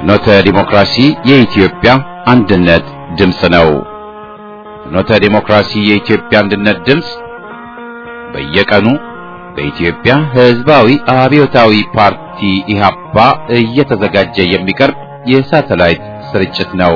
ፍኖተ ዲሞክራሲ የኢትዮጵያ አንድነት ድምፅ ነው። ፍኖተ ዲሞክራሲ የኢትዮጵያ አንድነት ድምፅ በየቀኑ በኢትዮጵያ ሕዝባዊ አብዮታዊ ፓርቲ ኢህአፓ እየተዘጋጀ የሚቀርብ የሳተላይት ስርጭት ነው።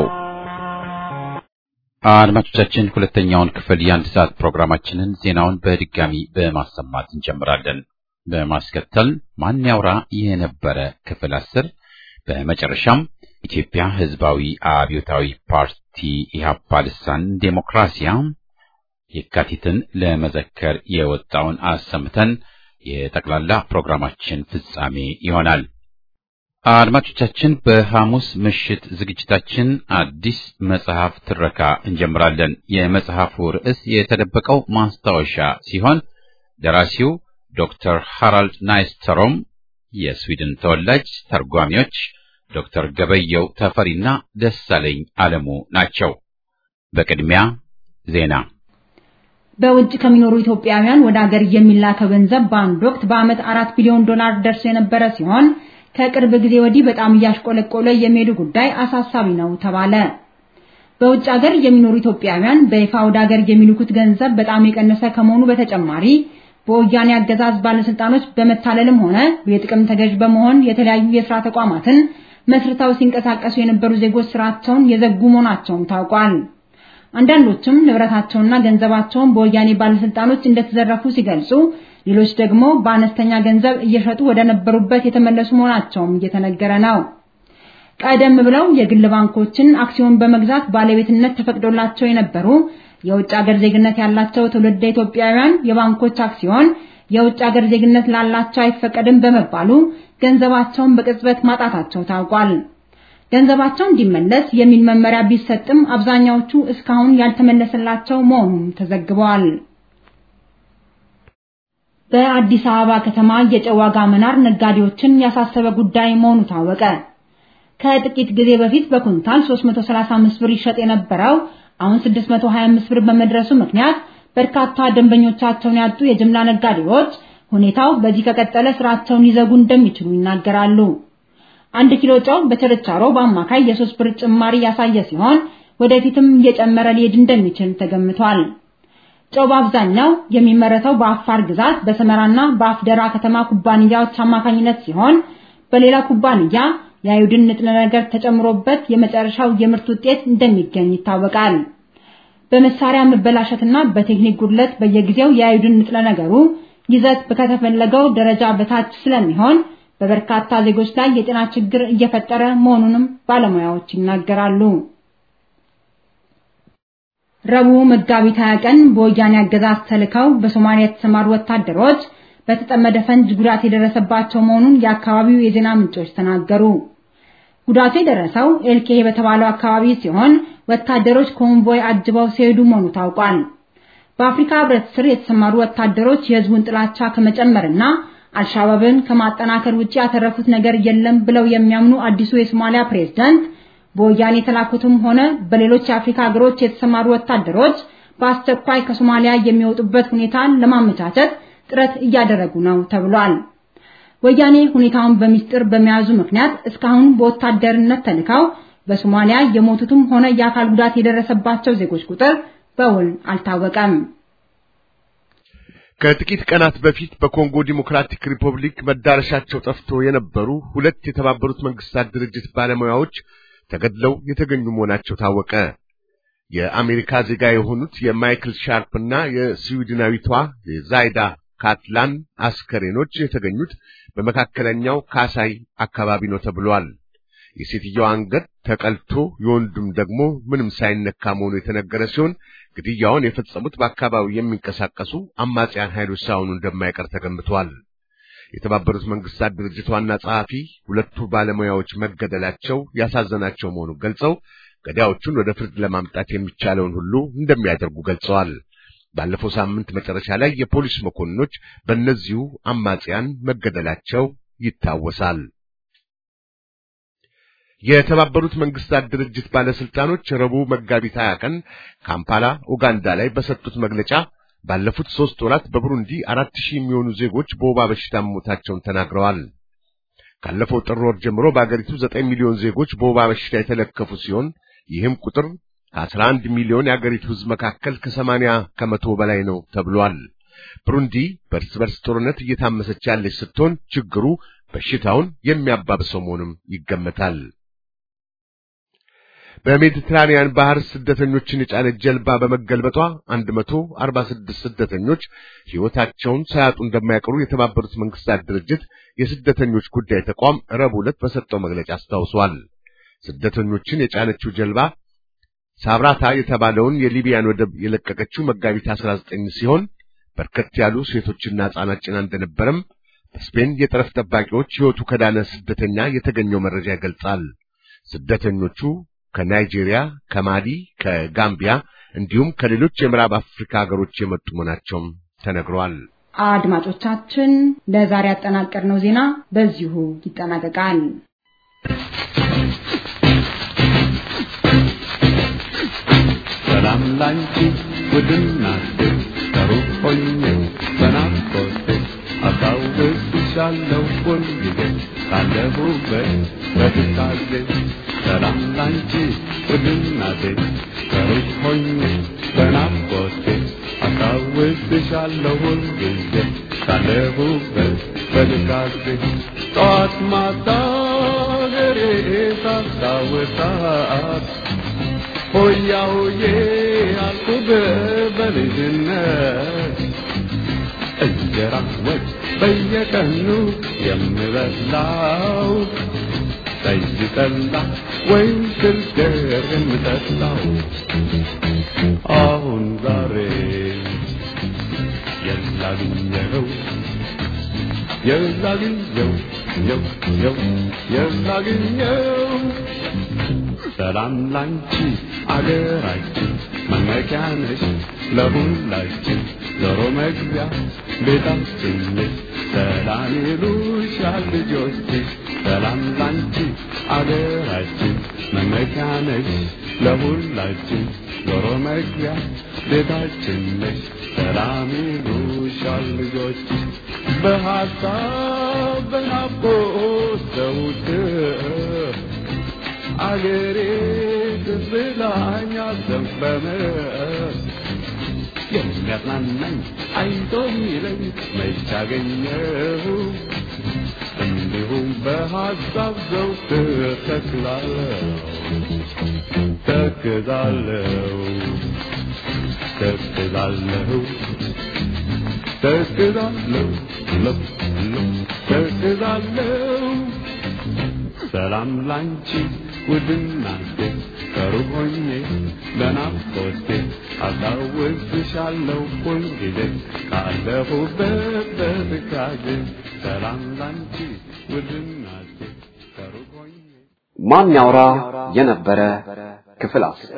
አድማጮቻችን ሁለተኛውን ክፍል የአንድ ሰዓት ፕሮግራማችንን ዜናውን በድጋሚ በማሰማት እንጀምራለን። በማስከተል ማን ያውራ የነበረ ክፍል አስር በመጨረሻም ኢትዮጵያ ሕዝባዊ አብዮታዊ ፓርቲ ኢህአፓ ልሳን ዴሞክራሲያ የካቲትን ለመዘከር የወጣውን አሰምተን የጠቅላላ ፕሮግራማችን ፍጻሜ ይሆናል። አድማጮቻችን በሐሙስ ምሽት ዝግጅታችን አዲስ መጽሐፍ ትረካ እንጀምራለን። የመጽሐፉ ርዕስ የተደበቀው ማስታወሻ ሲሆን ደራሲው ዶክተር ሃራልድ ናይስተሮም የስዊድን ተወላጅ ተርጓሚዎች ዶክተር ገበየው ተፈሪና ደሳለኝ አለሙ ናቸው። በቅድሚያ ዜና። በውጭ ከሚኖሩ ኢትዮጵያውያን ወደ አገር የሚላከው ገንዘብ በአንድ ወቅት በዓመት አራት ቢሊዮን ዶላር ደርሶ የነበረ ሲሆን ከቅርብ ጊዜ ወዲህ በጣም እያሽቆለቆለ የሚሄዱ ጉዳይ አሳሳቢ ነው ተባለ። በውጭ ሀገር የሚኖሩ ኢትዮጵያውያን በይፋ ወደ ሀገር የሚልኩት ገንዘብ በጣም የቀነሰ ከመሆኑ በተጨማሪ በወያኔ አገዛዝ ባለስልጣኖች በመታለልም ሆነ የጥቅም ተገዥ በመሆን የተለያዩ የስራ ተቋማትን መስርተው ሲንቀሳቀሱ የነበሩ ዜጎች ስራቸውን የዘጉ መሆናቸውም ታውቋል። አንዳንዶችም ንብረታቸውና ገንዘባቸውን በወያኔ ባለስልጣኖች እንደተዘረፉ ሲገልጹ፣ ሌሎች ደግሞ በአነስተኛ ገንዘብ እየሸጡ ወደ ነበሩበት የተመለሱ መሆናቸውም እየተነገረ ነው። ቀደም ብለው የግል ባንኮችን አክሲዮን በመግዛት ባለቤትነት ተፈቅዶላቸው የነበሩ የውጭ ሀገር ዜግነት ያላቸው ትውልደ ኢትዮጵያውያን የባንኮች አክሲዮን የውጭ ሀገር ዜግነት ላላቸው አይፈቀድም በመባሉ ገንዘባቸውን በቅጽበት ማጣታቸው ታውቋል። ገንዘባቸው እንዲመለስ የሚል መመሪያ ቢሰጥም አብዛኛዎቹ እስካሁን ያልተመለሰላቸው መሆኑን ተዘግበዋል። በአዲስ አበባ ከተማ የጨው ዋጋ መናር ነጋዴዎችን ያሳሰበ ጉዳይ መሆኑ ታወቀ። ከጥቂት ጊዜ በፊት በኩንታል 335 ብር ይሸጥ የነበረው አሁን 625 ብር በመድረሱ ምክንያት በርካታ ደንበኞቻቸውን ያጡ የጅምላ ነጋዴዎች ሁኔታው በዚህ ከቀጠለ ስራቸውን ሊዘጉ እንደሚችሉ ይናገራሉ። አንድ ኪሎ ጨው በችርቻሮ በአማካይ የሶስት ብር ጭማሪ ያሳየ ሲሆን ወደፊትም እየጨመረ ሊሄድ እንደሚችል ተገምቷል። ጨው በአብዛኛው የሚመረተው በአፋር ግዛት በሰመራና በአፍደራ ከተማ ኩባንያዎች አማካኝነት ሲሆን በሌላ ኩባንያ የአዮዲን ንጥረ ነገር ተጨምሮበት የመጨረሻው የምርት ውጤት እንደሚገኝ ይታወቃል። በመሳሪያ መበላሸትና በቴክኒክ ጉድለት በየጊዜው የአዮዲን ንጥረ ነገሩ ይዘት ከተፈለገው ደረጃ በታች ስለሚሆን በበርካታ ዜጎች ላይ የጤና ችግር እየፈጠረ መሆኑንም ባለሙያዎች ይናገራሉ። ረቡዕ መጋቢት 20 ቀን በወያኔ አገዛዝ ተልከው በሶማሊያ የተሰማሩ ወታደሮች በተጠመደ ፈንጅ ጉዳት የደረሰባቸው መሆኑን የአካባቢው የዜና ምንጮች ተናገሩ። ጉዳቱ የደረሰው ኤልኬ በተባለው አካባቢ ሲሆን ወታደሮች ኮንቮይ አጅበው ሲሄዱ መሆኑ ታውቋል። በአፍሪካ ሕብረት ስር የተሰማሩ ወታደሮች የሕዝቡን ጥላቻ ከመጨመርና አልሻባብን ከማጠናከር ውጪ ያተረፉት ነገር የለም ብለው የሚያምኑ አዲሱ የሶማሊያ ፕሬዝዳንት በወያኔ የተላኩትም ሆነ በሌሎች የአፍሪካ ሀገሮች የተሰማሩ ወታደሮች በአስቸኳይ ከሶማሊያ የሚወጡበት ሁኔታን ለማመቻቸት ጥረት እያደረጉ ነው ተብሏል። ወያኔ ሁኔታውን በሚስጥር በመያዙ ምክንያት እስካሁን በወታደርነት ተልከው በሶማሊያ የሞቱትም ሆነ የአካል ጉዳት የደረሰባቸው ዜጎች ቁጥር በውል አልታወቀም። ከጥቂት ቀናት በፊት በኮንጎ ዲሞክራቲክ ሪፐብሊክ መዳረሻቸው ጠፍቶ የነበሩ ሁለት የተባበሩት መንግስታት ድርጅት ባለሙያዎች ተገድለው የተገኙ መሆናቸው ታወቀ። የአሜሪካ ዜጋ የሆኑት የማይክል ሻርፕ እና የስዊድናዊቷ የዛይዳ ካትላን አስከሬኖች የተገኙት በመካከለኛው ካሳይ አካባቢ ነው ተብሏል። የሴትየዋ አንገት ተቀልቶ የወንዱም ደግሞ ምንም ሳይነካ መሆኑ የተነገረ ሲሆን ግድያውን የፈጸሙት በአካባቢው የሚንቀሳቀሱ አማጽያን ኃይሎች ሳይሆኑ እንደማይቀር ተገምቷል። የተባበሩት መንግስታት ድርጅት ዋና ጸሐፊ ሁለቱ ባለሙያዎች መገደላቸው ያሳዘናቸው መሆኑን ገልጸው ገዳዮቹን ወደ ፍርድ ለማምጣት የሚቻለውን ሁሉ እንደሚያደርጉ ገልጸዋል። ባለፈው ሳምንት መጨረሻ ላይ የፖሊስ መኮንኖች በእነዚሁ አማጽያን መገደላቸው ይታወሳል። የተባበሩት መንግስታት ድርጅት ባለስልጣኖች ረቡዕ መጋቢት 20 ቀን ካምፓላ ኡጋንዳ ላይ በሰጡት መግለጫ ባለፉት ሦስት ወራት በቡሩንዲ አራት ሺህ የሚሆኑ ዜጎች በወባ በሽታ መሞታቸውን ተናግረዋል። ካለፈው ጥር ወር ጀምሮ በአገሪቱ ዘጠኝ ሚሊዮን ዜጎች በወባ በሽታ የተለከፉ ሲሆን ይህም ቁጥር ከአስራ አንድ ሚሊዮን የአገሪቱ ሕዝብ መካከል ከሰማንያ ከመቶ በላይ ነው ተብሏል። ብሩንዲ በእርስ በርስ ጦርነት እየታመሰች ያለች ስትሆን ችግሩ በሽታውን የሚያባብሰው መሆኑም ይገመታል። በሜዲትራኒያን ባህር ስደተኞችን የጫነች ጀልባ በመገልበጧ 146 ስደተኞች ሕይወታቸውን ሳያጡ እንደማይቀሩ የተባበሩት መንግስታት ድርጅት የስደተኞች ጉዳይ ተቋም ረቡዕ ዕለት በሰጠው መግለጫ አስታውሷል። ስደተኞችን የጫነችው ጀልባ ሳብራታ የተባለውን የሊቢያን ወደብ የለቀቀችው መጋቢት 19 ሲሆን በርከት ያሉ ሴቶችና ሕፃናት ጭና እንደነበረም በስፔን የጠረፍ ጠባቂዎች ሕይወቱ ከዳነ ስደተኛ የተገኘው መረጃ ይገልጻል። ስደተኞቹ ከናይጄሪያ፣ ከማሊ፣ ከጋምቢያ እንዲሁም ከሌሎች የምዕራብ አፍሪካ ሀገሮች የመጡ መሆናቸውም ተነግሯል። አድማጮቻችን፣ ለዛሬ ያጠናቀርነው ዜና በዚሁ ይጠናቀቃል። ሰላም ላንቺ ውድናቴ ከሩቅ ሆኜ በናፍቆቴ አስታውስሻለሁ ሁልጊዜ ካለሁበት በትካዜ ሰላም ላንቺ ውድናቴ ከሩቅ ሆኜ በናፍቆቴ አስታውስሻለሁ ሁልጊዜ ካለሁበት በትካዜ ጠዋት ማታ ሀገሬ ሳስታውሳት ሆያ ሆዬ አልኩህ በልጅነት እንጀራ ወጥ በየቀኑ የምበላው ጠጅ ጠላ ወይም ስልገር የምጠጣው አሁን ዛሬ የላግኘው የላግኘው የው የው የላግኘው ሰላም ላንቺ አገራችን መመኪያ ነሽ ለሁላችን ዞሮ መግቢያ ቤታችን ነሽ ሰላም ይሉሻል ልጆችሽ ሰላም ላንቺ አገራችን መመኪያ ነሽ ለሁላችን ዞሮ መግቢያ ቤታችን ነሽ ሰላም ይሉሻል ልጆችሽ በሐሳብ በናፍቆት ዘውትር አገሬ ትዝላኛ ዘንበመ የሚያጽናናኝ አይቶ ሚለኝ መች አገኘሁ እንዲሁም በሐሳብ ዘውትር ተክላለሁ ተክዛለሁ ተክዛለሁ ተክዛለሁ ለው ለው ተክዛለሁ ሰላም ላንቺ ውድናቴ ከሩቅ ሆኜ በናፍቆቴ አስታውስሻለሁ ሁልጊዜ ካለሁበት በትካዜ ሰላም ላንቺ ውድናቴ ከሩቅ ሆኜ ማን ያውራ የነበረ ክፍል አስር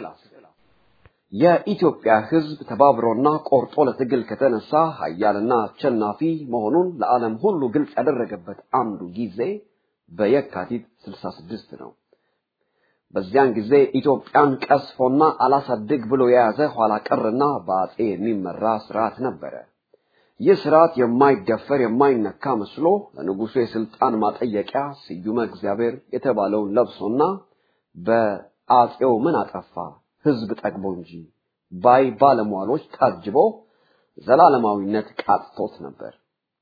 የኢትዮጵያ ሕዝብ ተባብሮና ቆርጦ ለትግል ከተነሳ ኃያልና አሸናፊ መሆኑን ለዓለም ሁሉ ግልጽ ያደረገበት አንዱ ጊዜ በየካቲት 66 ነው። በዚያን ጊዜ ኢትዮጵያን ቀስፎና አላሳድግ ብሎ የያዘ ኋላ ቀርና በአጼ የሚመራ ስርዓት ነበረ። ይህ ስርዓት የማይደፈር የማይነካ መስሎ ለንጉሱ የስልጣን ማጠየቂያ ስዩመ እግዚአብሔር የተባለውን ለብሶና በአጼው ምን አጠፋ ህዝብ ጠግቦ እንጂ ባይ ባለሟሎች ታጅቦ ዘላለማዊነት ቃጥቶት ነበር።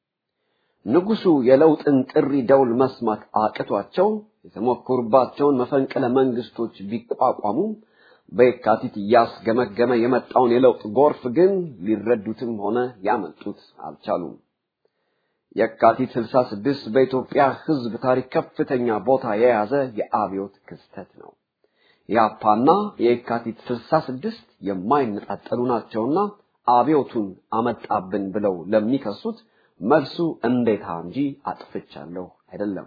ንጉሱ የለውጥን ጥሪ ደውል መስማት አቅቷቸው የተሞከሩባቸውን መፈንቅለ መንግስቶች ቢቋቋሙም በየካቲት እያስገመገመ የመጣውን የለውጥ ጎርፍ ግን ሊረዱትም ሆነ ያመልጡት አልቻሉም። የካቲት 66 በኢትዮጵያ ህዝብ ታሪክ ከፍተኛ ቦታ የያዘ የአብዮት ክስተት ነው። የአፓና የካቲት 66 የማይነጣጠሉ ናቸውና አብዮቱን አመጣብን ብለው ለሚከሱት መልሱ እንዴታ እንጂ አጥፍቻለሁ አይደለም።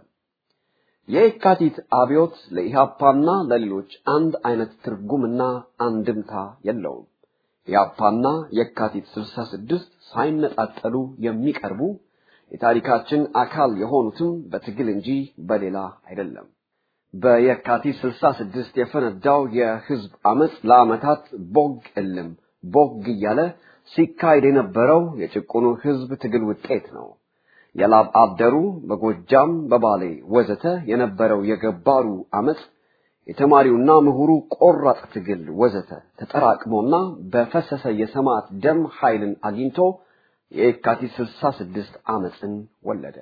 የካቲት አብዮት ለኢሃፓና ለሌሎች አንድ አይነት ትርጉምና አንድምታ የለውም። ኢሃፓና የካቲት 66 ሳይነጣጠሉ የሚቀርቡ የታሪካችን አካል የሆኑትም በትግል እንጂ በሌላ አይደለም። በየካቲት 66 የፈነዳው የህዝብ አመፅ ለአመታት ቦግ እልም ቦግ እያለ ሲካሄድ የነበረው የጭቁኑ ህዝብ ትግል ውጤት ነው። የላብ አደሩ በጎጃም በባሌ ወዘተ የነበረው የገባሩ አመፅ የተማሪውና ምሁሩ ቆራጥ ትግል ወዘተ ተጠራቅሞና በፈሰሰ የሰማዕት ደም ኃይልን አግኝቶ የካቲት 66 አመፅን ወለደ።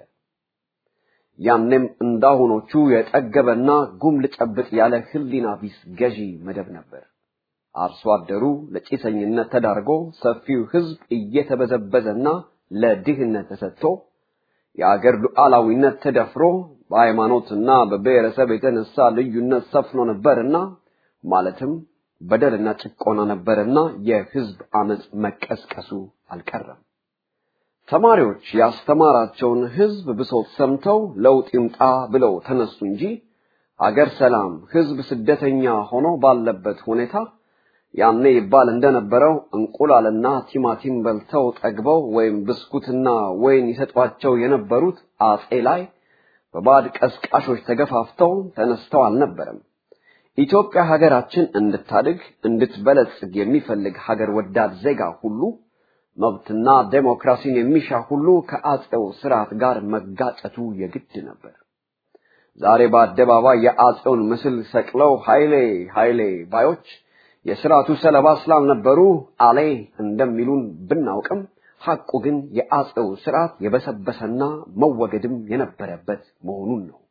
ያኔም እንዳሁኖቹ የጠገበና ጉም ልጨብጥ ያለ ህሊና ቢስ ገዢ መደብ ነበር። አርሶ አደሩ ለጭሰኝነት ተዳርጎ ሰፊው ህዝብ እየተበዘበዘና ለድህነት ተሰጥቶ የአገር ሉዓላዊነት ተደፍሮ በሃይማኖትና በብሔረሰብ የተነሳ ልዩነት ሰፍኖ ነበርና ማለትም በደልና ጭቆና ነበርና የህዝብ አመፅ መቀስቀሱ አልቀረም። ተማሪዎች ያስተማራቸውን ህዝብ ብሶት ሰምተው ለውጥ ይምጣ ብለው ተነሱ እንጂ አገር ሰላም፣ ህዝብ ስደተኛ ሆኖ ባለበት ሁኔታ ያኔ ይባል እንደነበረው እንቁላልና ቲማቲም በልተው ጠግበው ወይም ብስኩትና ወይን ይሰጧቸው የነበሩት አጼ ላይ በባዕድ ቀስቃሾች ተገፋፍተው ተነስተው አልነበረም። ኢትዮጵያ ሀገራችን እንድታድግ እንድትበለጽግ የሚፈልግ ሀገር ወዳድ ዜጋ ሁሉ መብትና ዴሞክራሲን የሚሻ ሁሉ ከአጼው ስርዓት ጋር መጋጨቱ የግድ ነበር። ዛሬ በአደባባይ የአጼውን ምስል ሰቅለው ኃይሌ ኃይሌ ባዮች የስርዓቱ ሰለባ ስላልነበሩ አሌ እንደሚሉን ብናውቅም ሐቁ ግን የአጼው ስርዓት የበሰበሰና መወገድም የነበረበት መሆኑን ነው።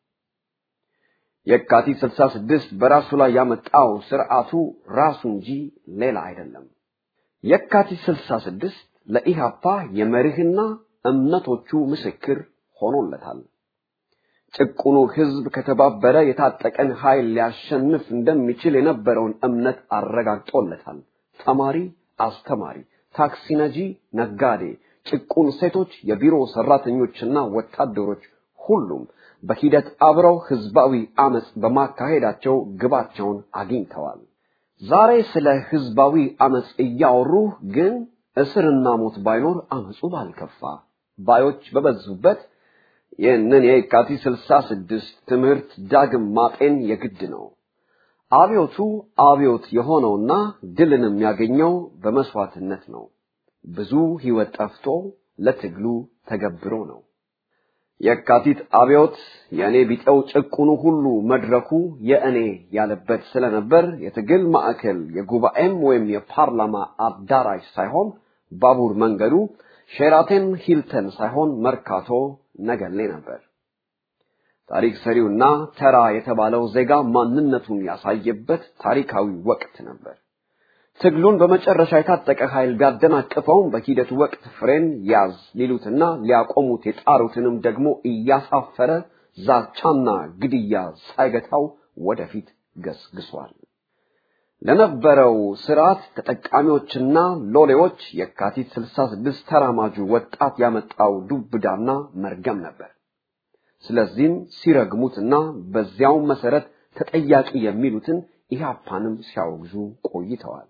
የካቲት 66 በራሱ ላይ ያመጣው ስርዓቱ ራሱ እንጂ ሌላ አይደለም። የካቲት 66 ለኢሃፓ የመርህና እምነቶቹ ምስክር ሆኖለታል። ጭቁኑ ህዝብ ከተባበረ የታጠቀን ኃይል ሊያሸንፍ እንደሚችል የነበረውን እምነት አረጋግጦለታል። ተማሪ፣ አስተማሪ፣ ታክሲ ነጂ፣ ነጋዴ፣ ጭቁን ሴቶች፣ የቢሮ ሰራተኞችና ወታደሮች ሁሉም በሂደት አብረው ህዝባዊ አመፅ በማካሄዳቸው ግባቸውን አግኝተዋል። ዛሬ ስለ ህዝባዊ አመፅ እያወሩ ግን እስርና ሞት ባይኖር አመፁ ባልከፋ ባዮች በበዙበት ይህንን የካቲት ስልሳ ስድስት ትምህርት ዳግም ማጤን የግድ ነው። አብዮቱ አብዮት የሆነውና ድልን የሚያገኘው በመስዋዕትነት ነው። ብዙ ህይወት ጠፍቶ ለትግሉ ተገብሮ ነው። የካቲት አብዮት የእኔ ቢጠው ጭቁኑ ሁሉ መድረኩ የእኔ ያለበት ስለነበር የትግል ማዕከል የጉባኤም ወይም የፓርላማ አዳራሽ ሳይሆን ባቡር መንገዱ ሼራተን ሂልተን ሳይሆን መርካቶ ነገሌ ነበር። ታሪክ ሰሪውና ተራ የተባለው ዜጋ ማንነቱን ያሳየበት ታሪካዊ ወቅት ነበር። ትግሉን በመጨረሻ የታጠቀ ኃይል ቢያደናቅፈውም በሂደቱ ወቅት ፍሬን ያዝ ሊሉትና ሊያቆሙት የጣሩትንም ደግሞ እያሳፈረ ዛቻና ግድያ ሳይገታው ወደፊት ገስግሷል። ለነበረው ስርዓት ተጠቃሚዎችና ሎሌዎች የካቲት 66 ተራማጁ ወጣት ያመጣው ዱብዳና መርገም ነበር። ስለዚህም ሲረግሙትና በዚያው መሰረት ተጠያቂ የሚሉትን ኢህአፓንም ሲያወግዙ ቆይተዋል።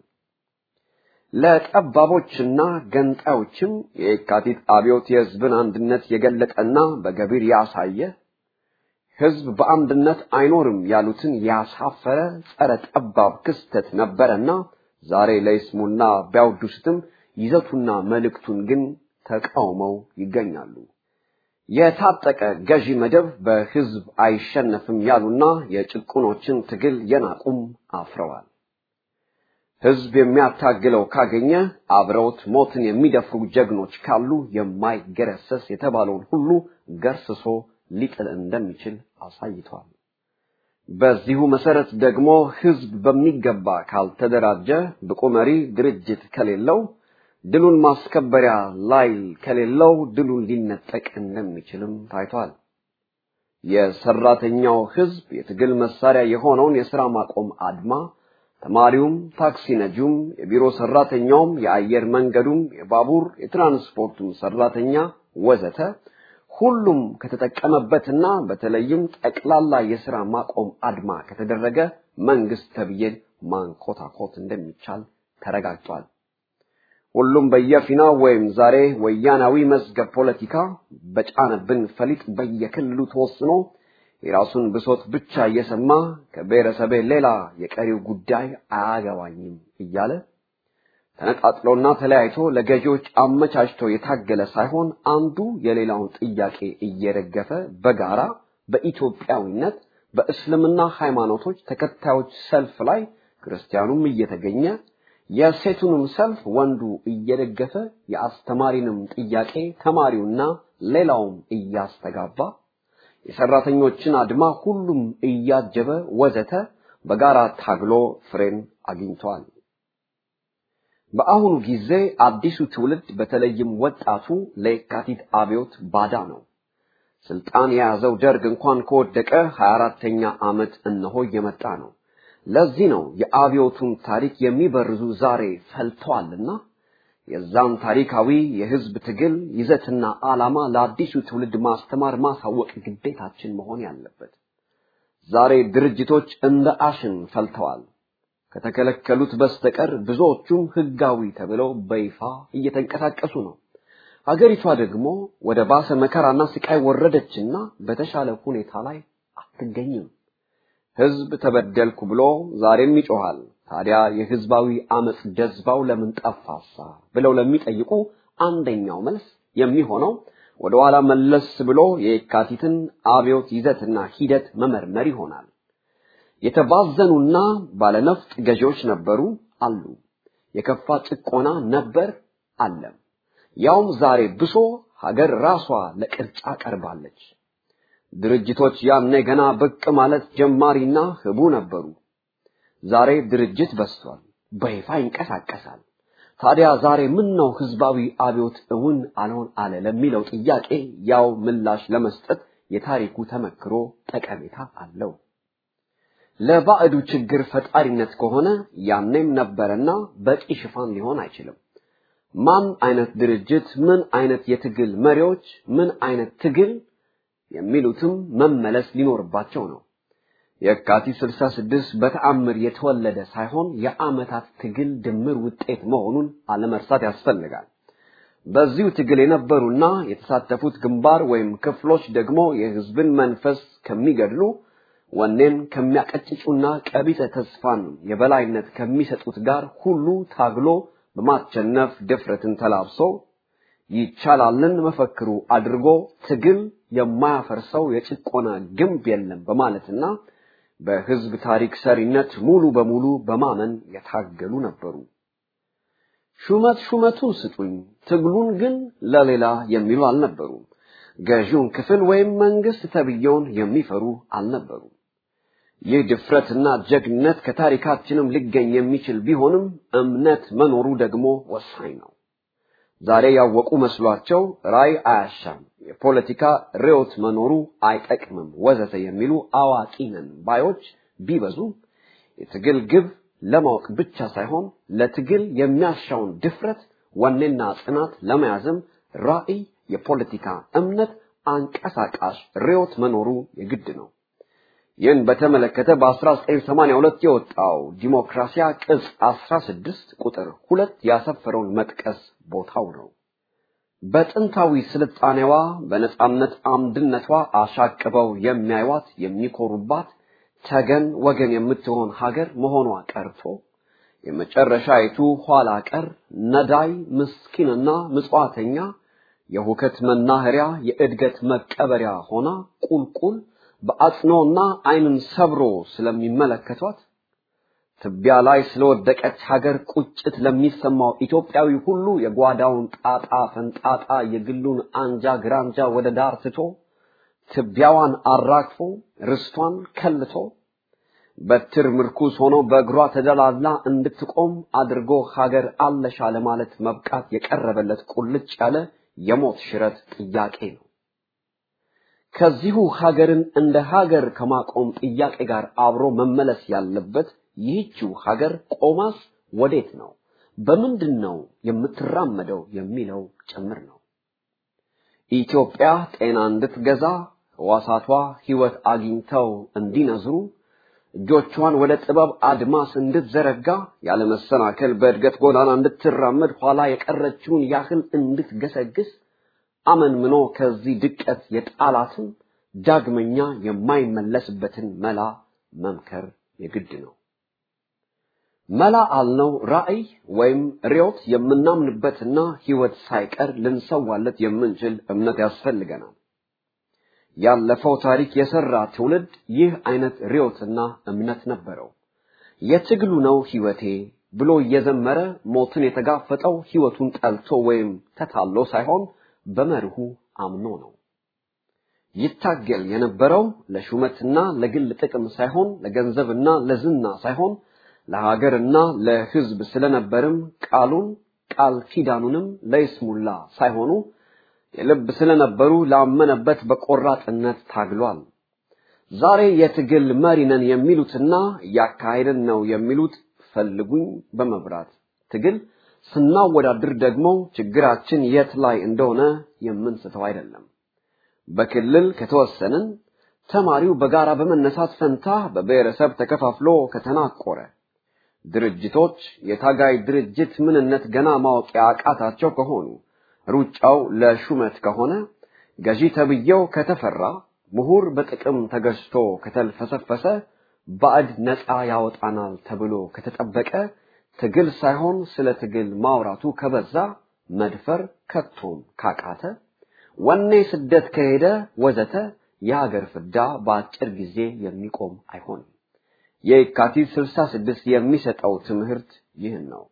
ለጠባቦችና ገንጣዮችም የካቲት አብዮት የህዝብን አንድነት የገለጠና በገቢር ያሳየ ህዝብ በአንድነት አይኖርም ያሉትን ያሳፈረ ጸረ ጠባብ ክስተት ነበረና ዛሬ ለይስሙና ቢያወድሱትም ይዘቱና መልእክቱን ግን ተቃውመው ይገኛሉ። የታጠቀ ገዢ መደብ በህዝብ አይሸነፍም ያሉና የጭቁኖችን ትግል የናቁም አፍረዋል። ህዝብ የሚያታግለው ካገኘ አብረውት ሞትን የሚደፍሩ ጀግኖች ካሉ የማይገረሰስ የተባለውን ሁሉ ገርስሶ ሊጥል እንደሚችል አሳይቷል። በዚሁ መሰረት ደግሞ ህዝብ በሚገባ ካልተደራጀ ብቁ መሪ ድርጅት ከሌለው ድሉን ማስከበሪያ ላይል ከሌለው ድሉን ሊነጠቅ እንደሚችልም ታይቷል። የሰራተኛው ህዝብ የትግል መሳሪያ የሆነውን የሥራ ማቆም አድማ ተማሪውም፣ ታክሲ ነጂውም፣ የቢሮ ሰራተኛውም፣ የአየር መንገዱም፣ የባቡር የትራንስፖርቱም ሰራተኛ ወዘተ ሁሉም ከተጠቀመበትና በተለይም ጠቅላላ የሥራ ማቆም አድማ ከተደረገ መንግስት ተብዬን ማንኮታኮት እንደሚቻል ተረጋግጧል። ሁሉም በየፊናው ወይም ዛሬ ወያናዊ መዝገብ ፖለቲካ በጫነብን ፈሊጥ በየክልሉ ተወስኖ የራሱን ብሶት ብቻ እየሰማ ከብሔረሰቤ ሌላ የቀሪው ጉዳይ አያገባኝም እያለ ተነጣጥሎና ተለያይቶ ለገዢዎች አመቻችቶ የታገለ ሳይሆን አንዱ የሌላውን ጥያቄ እየደገፈ በጋራ በኢትዮጵያዊነት በእስልምና ሃይማኖቶች ተከታዮች ሰልፍ ላይ ክርስቲያኑም እየተገኘ የሴቱንም ሰልፍ ወንዱ እየደገፈ የአስተማሪንም ጥያቄ ተማሪውና ሌላውም እያስተጋባ የሰራተኞችን አድማ ሁሉም እያጀበ ወዘተ በጋራ ታግሎ ፍሬን አግኝቷል። በአሁኑ ጊዜ አዲሱ ትውልድ በተለይም ወጣቱ ለየካቲት አብዮት ባዳ ነው። ስልጣን የያዘው ደርግ እንኳን ከወደቀ 24ተኛ ዓመት እነሆ እየመጣ ነው። ለዚህ ነው የአብዮቱን ታሪክ የሚበርዙ ዛሬ ፈልተዋልና የዛን ታሪካዊ የህዝብ ትግል ይዘትና ዓላማ ለአዲሱ ትውልድ ማስተማር ማሳወቅ ግዴታችን መሆን ያለበት። ዛሬ ድርጅቶች እንደ አሽን ፈልተዋል። ከተከለከሉት በስተቀር ብዙዎቹም ህጋዊ ተብለው በይፋ እየተንቀሳቀሱ ነው። ሀገሪቷ ደግሞ ወደ ባሰ መከራና ስቃይ ወረደችና በተሻለ ሁኔታ ላይ አትገኝም። ህዝብ ተበደልኩ ብሎ ዛሬም ይጮሃል። ታዲያ የህዝባዊ አመጽ ጀዝባው ለምን ጠፋሳ ብለው ለሚጠይቁ አንደኛው መልስ የሚሆነው ወደ ኋላ መለስ ብሎ የካቲትን አብዮት ይዘትና ሂደት መመርመር ይሆናል። የተባዘኑና ባለነፍጥ ገዢዎች ነበሩ አሉ። የከፋ ጭቆና ነበር አለም። ያውም ዛሬ ብሶ ሀገር ራሷ ለቅርጫ ቀርባለች። ድርጅቶች ያኔ ገና ብቅ ማለት ጀማሪና ህቡ ነበሩ። ዛሬ ድርጅት በስቷል፣ በይፋ ይንቀሳቀሳል። ታዲያ ዛሬ ምን ነው ህዝባዊ አብዮት እውን አልሆን አለ ለሚለው ጥያቄ ያው ምላሽ ለመስጠት የታሪኩ ተመክሮ ጠቀሜታ አለው። ለባዕዱ ችግር ፈጣሪነት ከሆነ ያኔም ነበረና በቂ ሽፋን ሊሆን አይችልም። ማን አይነት ድርጅት፣ ምን አይነት የትግል መሪዎች፣ ምን አይነት ትግል የሚሉትም መመለስ ሊኖርባቸው ነው። የካቲት 66 በተአምር የተወለደ ሳይሆን የዓመታት ትግል ድምር ውጤት መሆኑን አለመርሳት ያስፈልጋል። በዚሁ ትግል የነበሩና የተሳተፉት ግንባር ወይም ክፍሎች ደግሞ የህዝብን መንፈስ ከሚገድሉ ወኔን ከሚያቀጭጩና ቀቢጸ ተስፋን የበላይነት ከሚሰጡት ጋር ሁሉ ታግሎ በማቸነፍ ድፍረትን ተላብሶ ይቻላልን መፈክሩ አድርጎ ትግል የማያፈርሰው የጭቆና ግንብ የለም በማለትና በህዝብ ታሪክ ሰሪነት ሙሉ በሙሉ በማመን የታገሉ ነበሩ። ሹመት ሹመቱን ስጡኝ፣ ትግሉን ግን ለሌላ የሚሉ አልነበሩም። ገዢውን ክፍል ወይም መንግስት ተብየውን የሚፈሩ አልነበሩም። ይህ ድፍረትና ጀግነት ከታሪካችንም ሊገኝ የሚችል ቢሆንም እምነት መኖሩ ደግሞ ወሳኝ ነው። ዛሬ ያወቁ መስሏቸው ራይ አያሻም፣ የፖለቲካ ርዕዮት መኖሩ አይጠቅምም፣ ወዘተ የሚሉ አዋቂ ነን ባዮች ቢበዙ የትግል ግብ ለማወቅ ብቻ ሳይሆን ለትግል የሚያሻውን ድፍረት፣ ወኔና ጽናት ለመያዝም ራዕይ፣ የፖለቲካ እምነት፣ አንቀሳቃሽ ርዕዮት መኖሩ የግድ ነው። ይህን በተመለከተ በ1982 የወጣው ዲሞክራሲያ ቅጽ 16 ቁጥር ሁለት ያሰፈረውን መጥቀስ ቦታው ነው። በጥንታዊ ስልጣኔዋ በነጻነት አምድነቷ አሻቅበው የሚያዩዋት የሚኮሩባት ተገን ወገን የምትሆን ሀገር መሆኗ ቀርቶ የመጨረሻይቱ ኋላ ቀር ነዳይ ምስኪንና ምጽዋተኛ የሁከት መናኸሪያ የእድገት መቀበሪያ ሆና ቁልቁል በአጽኖና ዓይንን ሰብሮ ስለሚመለከቷት ትቢያ ላይ ስለወደቀች ሀገር ቁጭት ለሚሰማው ኢትዮጵያዊ ሁሉ የጓዳውን ጣጣ ፈንጣጣ የግሉን አንጃ ግራንጃ ወደ ዳር ትቶ ትቢያዋን አራግፎ ርስቷን ከልቶ በትር ምርኩስ ሆኖ በእግሯ ተደላላ እንድትቆም አድርጎ ሀገር አለሻ ለማለት መብቃት የቀረበለት ቁልጭ ያለ የሞት ሽረት ጥያቄ ነው። ከዚሁ ሀገርን እንደ ሀገር ከማቆም ጥያቄ ጋር አብሮ መመለስ ያለበት ይህችው ሀገር ቆማስ ወዴት ነው፣ በምንድን ነው የምትራመደው የሚለው ጭምር ነው። ኢትዮጵያ ጤና እንድትገዛ ሕዋሳቷ ሕይወት አግኝተው እንዲነዝሩ እጆቿን ወደ ጥበብ አድማስ እንድትዘረጋ ያለመሰናከል በእድገት ጎዳና እንድትራመድ ኋላ የቀረችውን ያህል እንድትገሰግስ አመንምኖ ከዚህ ድቀት የጣላትን ዳግመኛ የማይመለስበትን መላ መምከር የግድ ነው። መላ አልነው ራዕይ ወይም ርዮት የምናምንበትና ህይወት ሳይቀር ልንሰዋለት የምንችል እምነት ያስፈልገናል። ያለፈው ታሪክ የሰራ ትውልድ ይህ አይነት ርዮትና እምነት ነበረው። የትግሉ ነው ህይወቴ ብሎ እየዘመረ ሞትን የተጋፈጠው ህይወቱን ጠልቶ ወይም ተታሎ ሳይሆን በመርሁ አምኖ ነው። ይታገል የነበረው ለሹመትና ለግል ጥቅም ሳይሆን ለገንዘብና ለዝና ሳይሆን ለሀገርና ለህዝብ ስለነበርም ቃሉን ቃል ኪዳኑንም ለይስሙላ ሳይሆኑ የልብ ስለነበሩ ላመነበት በቆራጥነት ታግሏል። ዛሬ የትግል መሪ ነን የሚሉትና እያካሄድን ነው የሚሉት ፈልጉኝ በመብራት ትግል ስናወዳድር ደግሞ ችግራችን የት ላይ እንደሆነ የምንስተው አይደለም። በክልል ከተወሰንን ተማሪው በጋራ በመነሳት ፈንታ በብሔረሰብ ተከፋፍሎ ከተናቆረ ድርጅቶች የታጋይ ድርጅት ምንነት ገና ማወቅ ያቃታቸው ከሆኑ ሩጫው ለሹመት ከሆነ ገዢ ተብዬው ከተፈራ ምሁር በጥቅም ተገዝቶ ከተልፈሰፈሰ ባዕድ ነፃ ያወጣናል ተብሎ ከተጠበቀ ትግል ሳይሆን ስለ ትግል ማውራቱ ከበዛ መድፈር ከቶም ካቃተ ወኔ ስደት ከሄደ ወዘተ የሀገር ፍዳ በአጭር ጊዜ የሚቆም አይሆንም። የካቲት 66 የሚሰጠው ትምህርት ይህን ነው።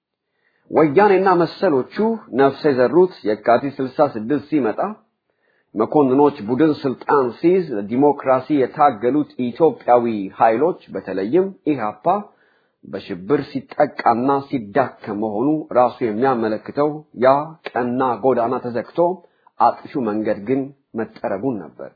ወያኔና መሰሎቹ ነፍስ የዘሩት የካቲት 66 ሲመጣ መኮንኖች ቡድን ስልጣን ሲይዝ ለዲሞክራሲ የታገሉት ኢትዮጵያዊ ኃይሎች በተለይም ኢህአፓ በሽብር ሲጠቃና ሲዳከም መሆኑ ራሱ የሚያመለክተው ያ ቀና ጎዳና ተዘግቶ አጥፊው መንገድ ግን መጠረጉን ነበር።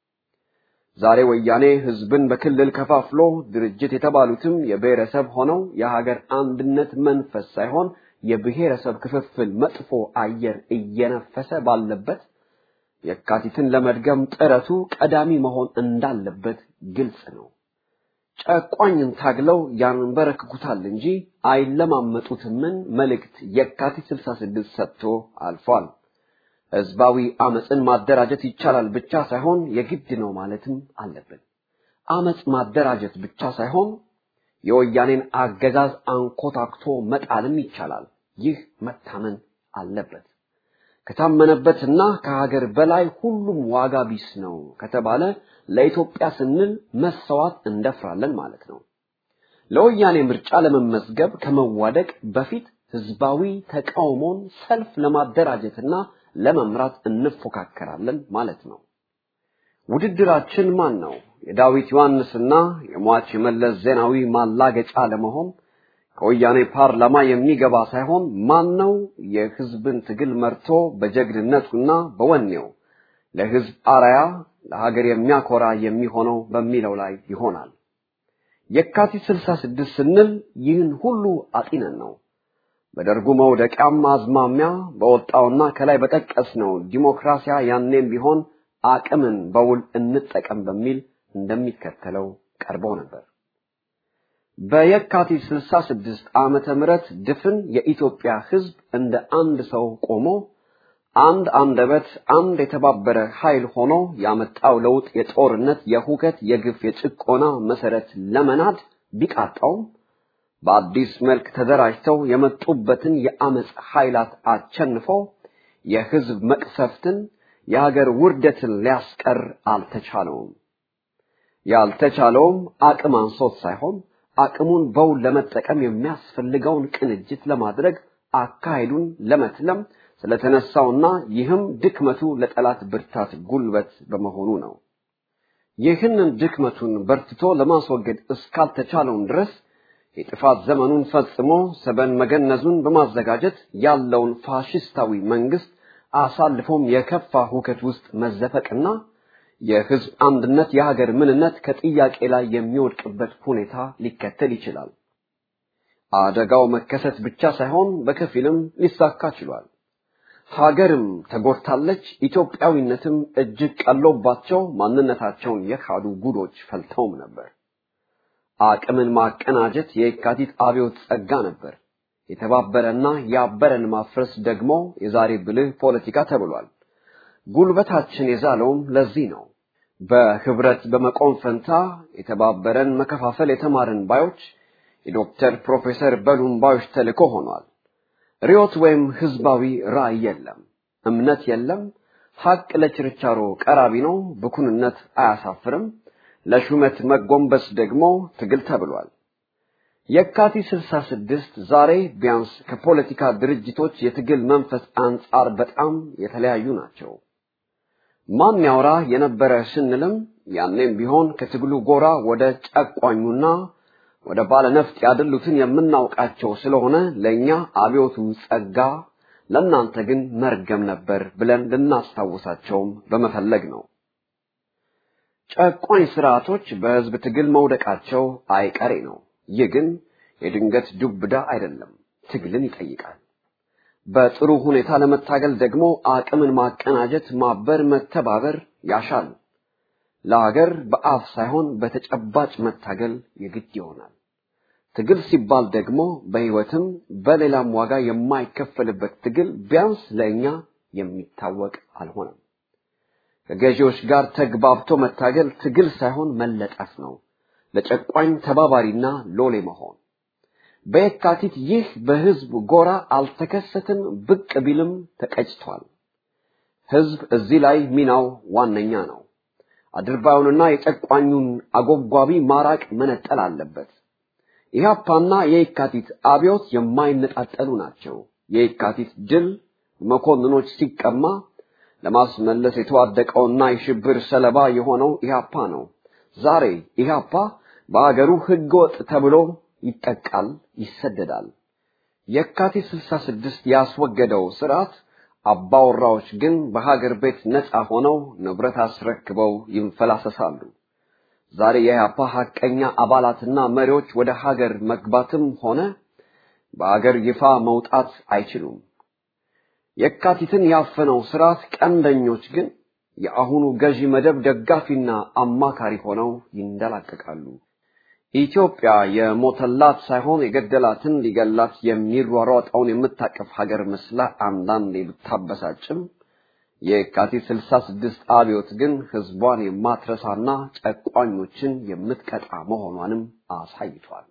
ዛሬ ወያኔ ህዝብን በክልል ከፋፍሎ ድርጅት የተባሉትም የብሔረሰብ ሆነው የሀገር አንድነት መንፈስ ሳይሆን የብሔረሰብ ክፍፍል መጥፎ አየር እየነፈሰ ባለበት የካቲትን ለመድገም ጥረቱ ቀዳሚ መሆን እንዳለበት ግልጽ ነው። ጨቋኝን ታግለው ያንበረክኩታል እንጂ አይለማመጡትምን መልእክት የካቲት 66 ሰጥቶ አልፏል። ህዝባዊ አመፅን ማደራጀት ይቻላል ብቻ ሳይሆን የግድ ነው ማለትም አለብን። አመፅ ማደራጀት ብቻ ሳይሆን የወያኔን አገዛዝ አንኮታክቶ መጣልም ይቻላል። ይህ መታመን አለበት። ከታመነበትና ከሀገር በላይ ሁሉም ዋጋ ቢስ ነው ከተባለ ለኢትዮጵያ ስንል መሰዋት እንደፍራለን ማለት ነው። ለወያኔ ምርጫ ለመመዝገብ ከመዋደቅ በፊት ህዝባዊ ተቃውሞን ሰልፍ ለማደራጀትና ለመምራት እንፎካከራለን ማለት ነው። ውድድራችን ማን ነው? የዳዊት ዮሐንስና የሟች የመለስ ዜናዊ ማላገጫ ለመሆን ከወያኔ ፓርላማ የሚገባ ሳይሆን ማን ነው የህዝብን ትግል መርቶ በጀግንነቱና በወኔው ለህዝብ አራያ ለሀገር የሚያኮራ የሚሆነው በሚለው ላይ ይሆናል። የካቲት 66 ስንል ይህን ሁሉ አጢነን ነው። በደርጉ መውደቂያም አዝማሚያ በወጣውና ከላይ በጠቀስነው ዲሞክራሲያ ያኔም ቢሆን አቅምን በውል እንጠቀም በሚል እንደሚከተለው ቀርበው ነበር። በየካቲት 66 ዓመተ ምህረት ድፍን የኢትዮጵያ ህዝብ እንደ አንድ ሰው ቆሞ አንድ አንደበት፣ አንድ የተባበረ ኃይል ሆኖ ያመጣው ለውጥ የጦርነት፣ የሁከት፣ የግፍ፣ የጭቆና መሰረት ለመናድ ቢቃጣውም በአዲስ መልክ ተደራጅተው የመጡበትን የአመፅ ኃይላት አቸንፎ የህዝብ መቅሰፍትን የሀገር ውርደትን ሊያስቀር አልተቻለውም። ያልተቻለውም አቅም አንሶት ሳይሆን አቅሙን በውል ለመጠቀም የሚያስፈልገውን ቅንጅት ለማድረግ አካሄዱን ለመትለም ስለተነሳውና ይህም ድክመቱ ለጠላት ብርታት ጉልበት በመሆኑ ነው። ይህንን ድክመቱን በርትቶ ለማስወገድ እስካልተቻለውም ድረስ የጥፋት ዘመኑን ፈጽሞ ሰበን መገነዙን በማዘጋጀት ያለውን ፋሽስታዊ መንግስት አሳልፎም የከፋ ሁከት ውስጥ መዘፈቅና የህዝብ አንድነት የሀገር ምንነት ከጥያቄ ላይ የሚወድቅበት ሁኔታ ሊከተል ይችላል። አደጋው መከሰት ብቻ ሳይሆን በከፊልም ሊሳካ ችሏል። ሀገርም ተጎድታለች። ኢትዮጵያዊነትም እጅግ ቀሎባቸው ማንነታቸውን የካዱ ጉዶች ፈልተውም ነበር። አቅምን ማቀናጀት የካቲት አብዮት ጸጋ ነበር። የተባበረና ያበረን ማፍረስ ደግሞ የዛሬ ብልህ ፖለቲካ ተብሏል። ጉልበታችን የዛለውም ለዚህ ነው። በህብረት በመቆም ፈንታ የተባበረን መከፋፈል የተማርን ባዮች የዶክተር ፕሮፌሰር በሉምባዮች ተልእኮ ሆኗል። ርዮት ወይም ህዝባዊ ራዕይ የለም፣ እምነት የለም። ሐቅ ለችርቻሮ ቀራቢ ነው፣ ብኩንነት አያሳፍርም። ለሹመት መጎንበስ ደግሞ ትግል ተብሏል። የካቲት 66 ዛሬ ቢያንስ ከፖለቲካ ድርጅቶች የትግል መንፈስ አንጻር በጣም የተለያዩ ናቸው። ማን ያውራ የነበረ ስንልም ያኔም ቢሆን ከትግሉ ጎራ ወደ ጨቋኙና ወደ ባለነፍጥ ያደሉትን የምናውቃቸው ስለሆነ ለእኛ አብዮቱ ጸጋ፣ ለእናንተ ግን መርገም ነበር ብለን ልናስታውሳቸውም በመፈለግ ነው። ጨቋኝ ስርዓቶች በህዝብ ትግል መውደቃቸው አይቀሬ ነው። ይህ ግን የድንገት ዱብዳ አይደለም፣ ትግልን ይጠይቃል። በጥሩ ሁኔታ ለመታገል ደግሞ አቅምን ማቀናጀት፣ ማበር፣ መተባበር ያሻል። ለሀገር በአፍ ሳይሆን በተጨባጭ መታገል የግድ ይሆናል። ትግል ሲባል ደግሞ በህይወትም በሌላም ዋጋ የማይከፈልበት ትግል ቢያንስ ለእኛ የሚታወቅ አልሆነም። ከገዢዎች ጋር ተግባብቶ መታገል ትግል ሳይሆን መለጠፍ ነው። ለጨቋኝ ተባባሪና ሎሌ መሆን። በየካቲት ይህ በህዝብ ጎራ አልተከሰትም፣ ብቅ ቢልም ተቀጭቷል። ህዝብ እዚህ ላይ ሚናው ዋነኛ ነው። አድርባዩንና የጨቋኙን አጎብጓቢ ማራቅ መነጠል አለበት። ኢህአፓና የየካቲት አብዮት የማይነጣጠሉ ናቸው። የየካቲት ድል መኮንኖች ሲቀማ ለማስመለስ የተዋደቀውና የሽብር ሰለባ የሆነው ኢህአፓ ነው። ዛሬ ኢህአፓ በአገሩ ህገወጥ ተብሎ ይጠቃል፣ ይሰደዳል። የካቲት 66 ያስወገደው ስርዓት አባወራዎች ግን በሀገር ቤት ነፃ ሆነው ንብረት አስረክበው ይንፈላሰሳሉ። ዛሬ የኢህአፓ ሐቀኛ አባላትና መሪዎች ወደ ሀገር መግባትም ሆነ በአገር ይፋ መውጣት አይችሉም። የካቲትን ያፈነው ስርዓት ቀንደኞች ግን የአሁኑ ገዢ መደብ ደጋፊና አማካሪ ሆነው ይንደላቀቃሉ። ኢትዮጵያ የሞተላት ሳይሆን የገደላትን ሊገላት የሚሯሯጠውን የምታቀፍ ሀገር መስላ አንዳንዴ ብታበሳጭም የካቲት 66 አብዮት ግን ህዝቧን የማትረሳና ጨቋኞችን የምትቀጣ መሆኗንም አሳይቷል።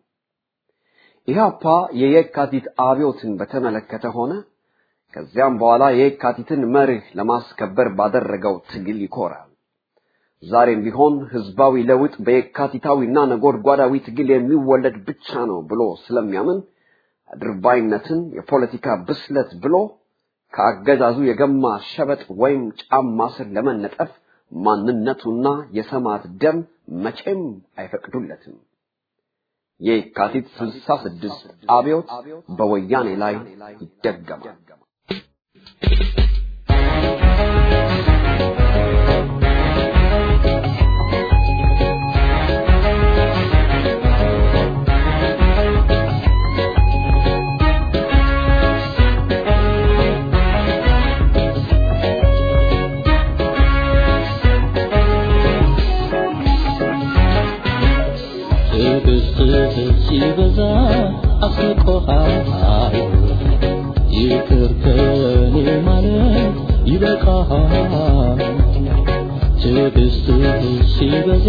ኢህአፓ የየካቲት አብዮትን በተመለከተ ሆነ ከዚያም በኋላ የየካቲትን መርህ ለማስከበር ባደረገው ትግል ይኮራል። ዛሬም ቢሆን ህዝባዊ ለውጥ በየካቲታዊና ነጎድጓዳዊ ትግል የሚወለድ ብቻ ነው ብሎ ስለሚያምን አድርባይነትን የፖለቲካ ብስለት ብሎ ከአገዛዙ የገማ ሸበጥ ወይም ጫማ ስር ለመነጠፍ ማንነቱና የሰማዕት ደም መቼም አይፈቅዱለትም። የካቲት 66 አብዮት በወያኔ ላይ ይደገማል። ትዕግስትህ ሲበዛ አስቆሃል ይቅር ከኔ ማለት ይበቃሃል ትዕግስትህ ሲበዛ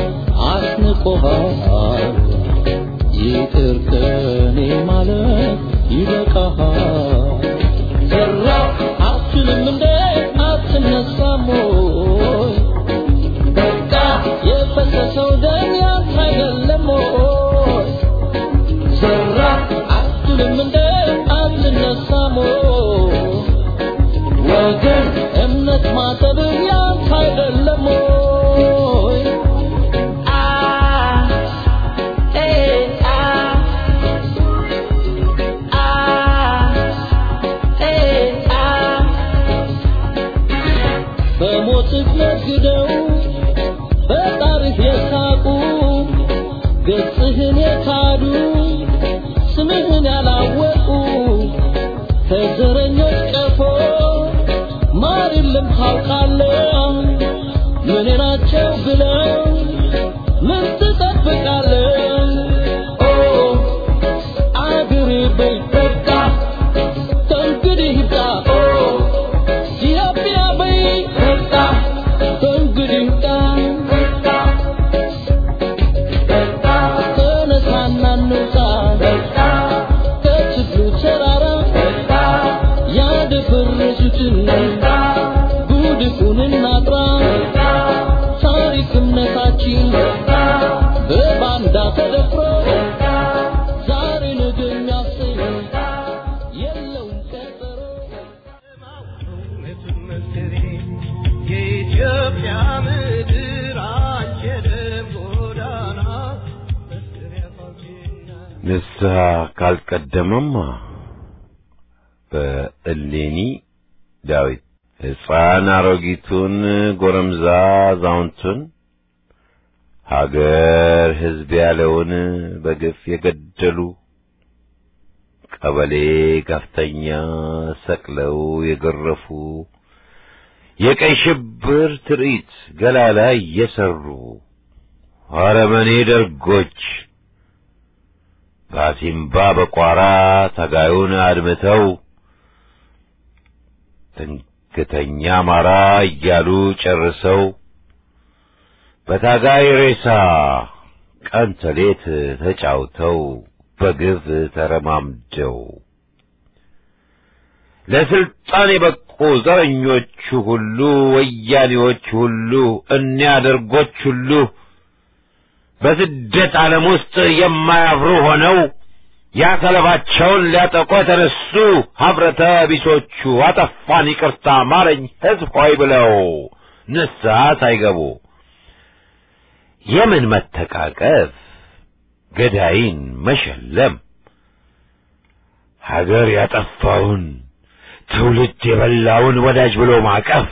አስንቆሃል ይቅር ከኔ ማለት ይበቃሃል ዘራ አትችልም እንደ አትነሳም ወይ በቃ የፈሰሰው ደም ያንተ አይደለም ወይ ዘራ አትልም እንደ አትነሳም ወይ ወገን እምነት ማጠብ ያንተ አይደለም ወይ አ ኤ አ አ ኤ አ በሞትህ ነግደው በጣርህ የሳቁ ገጽህን የካዱ ስምህን ያላወቁ ከዘረኞች ቀፎ ማር የለም ታውቃለህ ምን ናቸው ብለው ምን ትጠብቃለህ ኦ አገሬ በይ በቃ ከእንግዲህ ይብቃ ኦ ኢትዮጵያ በይ በቃ ከእንግዲህ ይብቃ ተነሳና እንውጣ የኢትዮጵያ ምድር አንቺ የደም ጎዳና መስሪያ ፋውቼና ንስሐ ካልቀደመማ በእሌኒ ዳዊት ሕፃን አሮጊቱን ጎረምዛ አዛውንቱን ሀገር ሕዝብ ያለውን በግፍ የገደሉ ቀበሌ ከፍተኛ ሰቅለው የገረፉ የቀይ ሽብር ትርኢት ገላ ላይ የሰሩ አረመኔ ደርጎች በአሲምባ በቋራ ታጋዩን አድምተው ትንክተኛ አማራ እያሉ ጨርሰው በታጋይ ሬሳ ቀን ተሌት ተጫውተው በግፍ ተረማምደው ለስልጣን የበቁ ዘረኞቹ ሁሉ ወያኔዎች ሁሉ እኒያ ደርጎች ሁሉ በስደት ዓለም ውስጥ የማያፍሩ ሆነው ያሰለባቸውን ሊያጠቁ የተነሱ ሀብረተ ቢሶቹ አጠፋን ይቅርታ ማረኝ ሕዝብ ሆይ ብለው ንስሐ ሳይገቡ የምን መተቃቀፍ ገዳይን መሸለም ሀገር ያጠፋውን ትውልድ የበላውን ወዳጅ ብሎ ማቀፍ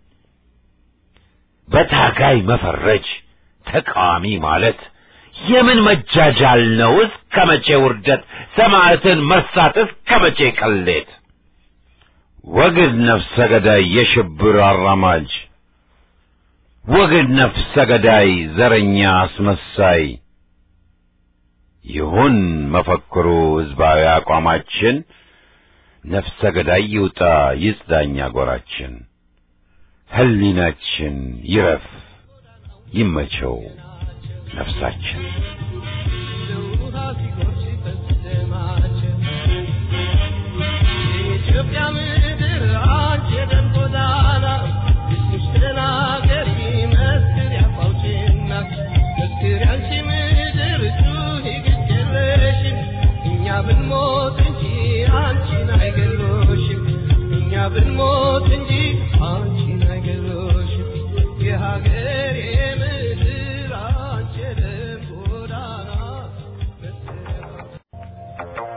በታጋይ መፈረጅ ተቃዋሚ ማለት የምን መጃጃል ነው? እስከ መቼ ውርደት? ሰማዕትን መርሳት እስከ መቼ ቅሌት? ወግድ ነፍሰ ገዳይ የሽብር አራማጅ ወግድ ነፍሰ ገዳይ ዘረኛ አስመሳይ ይሁን መፈክሩ ሕዝባዊ አቋማችን ነፍሰ ገዳይ ይውጣ ይጽዳኛ ጎራችን ሕሊናችን ይረፍ ይመቸው ነፍሳችን ውሃ ሲጎርስ ይፈስማቸው የኢትዮጵያ ምድር አንቺ የደም ጎዳና እስኪሽ ተናገሪ መስክር ያፋውችና መስክር ያንቺ ምድር ጩኺ ግድ የለሽም እኛ ብንሞት እንጂ አንቺን አይገሎሽም እኛ ብንሞት እንጂ አንቺን አይገሎሽም የሀገሬ ምድር አንቺ የደም ጎዳና መስክር ያፋውችና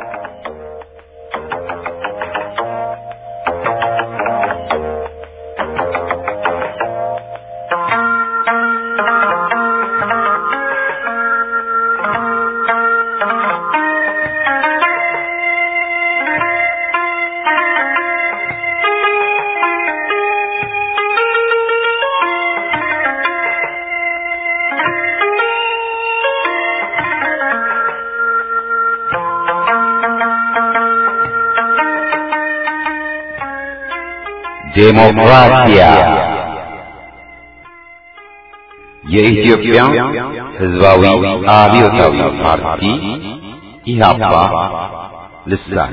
ዴሞክራሲያ የኢትዮጵያ ሕዝባዊ አብዮታዊ ፓርቲ ኢህአፓ ልሳን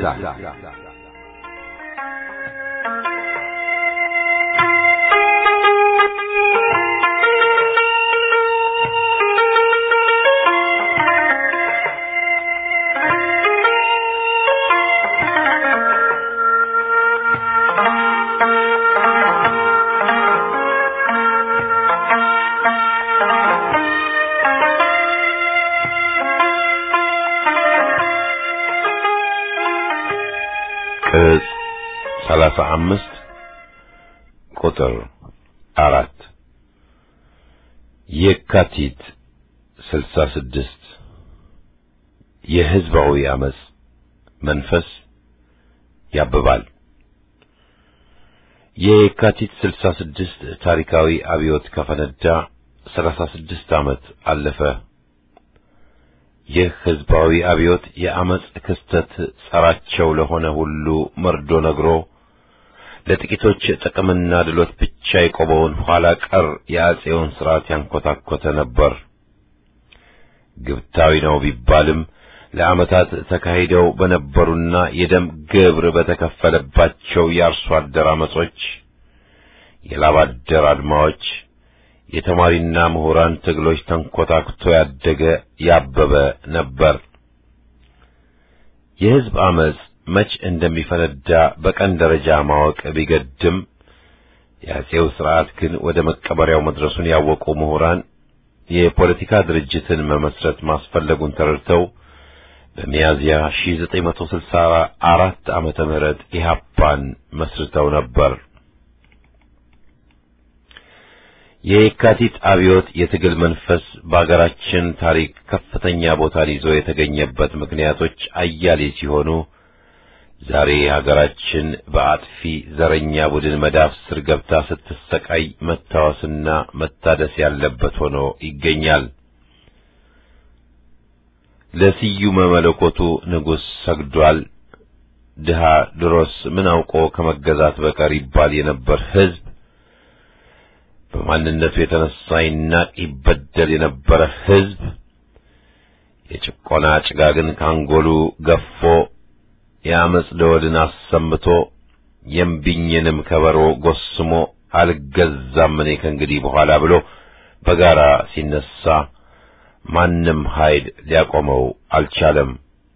ቅጽ ሰላሳ አምስት ቁጥር አራት የካቲት ስልሳ ስድስት የሕዝባዊ አመጽ መንፈስ ያብባል። የካቲት ስልሳ ስድስት ታሪካዊ አብዮት ከፈነዳ ሰላሳ ስድስት ዓመት አለፈ። ይህ ሕዝባዊ አብዮት የአመጽ ክስተት ጸራቸው ለሆነ ሁሉ መርዶ ነግሮ ለጥቂቶች ጥቅምና ድሎት ብቻ የቆመውን ኋላ ቀር የአጼውን ሥርዓት ያንኰታኰተ ነበር። ግብታዊ ነው ቢባልም ለዓመታት ተካሂደው በነበሩና የደም ግብር በተከፈለባቸው የአርሶ አደር አመጾች፣ የላብ አደር አድማዎች፣ የተማሪና ምሁራን ትግሎች ተንኰታክቶ ያደገ ያበበ ነበር። የሕዝብ አመጽ መች እንደሚፈነዳ በቀን ደረጃ ማወቅ ቢገድም የአጼው ስርዓት ግን ወደ መቀበሪያው መድረሱን ያወቁ ምሁራን የፖለቲካ ድርጅትን መመስረት ማስፈለጉን ተረድተው በሚያዝያ 1964 ዓመተ ምህረት ኢህአፓን መስርተው ነበር። የየካቲት አብዮት የትግል መንፈስ በአገራችን ታሪክ ከፍተኛ ቦታን ይዞ የተገኘበት ምክንያቶች አያሌ ሲሆኑ ዛሬ ሀገራችን በአጥፊ ዘረኛ ቡድን መዳፍ ስር ገብታ ስትሰቃይ መታወስና መታደስ ያለበት ሆኖ ይገኛል። ለስዩመ መለኮቱ ንጉሥ ሰግዷል። ድሃ ድሮስ ምን አውቆ ከመገዛት በቀር ይባል የነበር ሕዝብ በማንነቱ የተነሳ ይናቅ ይበደል የነበረ ሕዝብ የጭቆና ጭጋግን ካንጎሉ ገፎ የአመፅ ደወልን አሰምቶ የምቢኝንም ከበሮ ጎስሞ አልገዛም እኔ ከእንግዲህ በኋላ ብሎ በጋራ ሲነሳ ማንም ኃይል ሊያቆመው አልቻለም።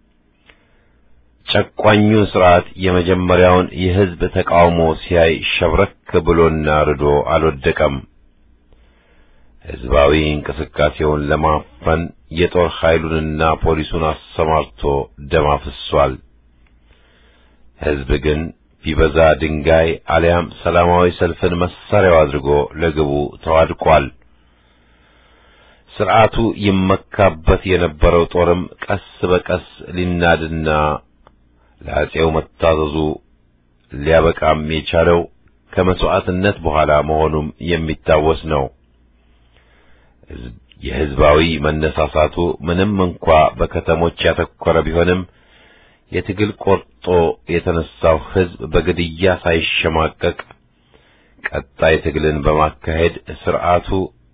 ጨቋኙ ሥርዓት የመጀመሪያውን የሕዝብ ተቃውሞ ሲያይ ሸብረክ ብሎና ርዶ አልወደቀም። ሕዝባዊ እንቅስቃሴውን ለማፈን የጦር ኃይሉንና ፖሊሱን አሰማርቶ ደም አፍሷል። ሕዝብ ግን ቢበዛ ድንጋይ አሊያም ሰላማዊ ሰልፍን መሳሪያው አድርጎ ለግቡ ተዋድቋል። ሥርዓቱ ይመካበት የነበረው ጦርም ቀስ በቀስ ሊናድና ለአጼው መታዘዙ ሊያበቃም የቻለው ከመሥዋዕትነት በኋላ መሆኑም የሚታወስ ነው። የሕዝባዊ መነሳሳቱ ምንም እንኳ በከተሞች ያተኮረ ቢሆንም የትግል ቆርጦ የተነሳው ሕዝብ በግድያ ሳይሸማቀቅ ቀጣይ ትግልን በማካሄድ ሥርዓቱ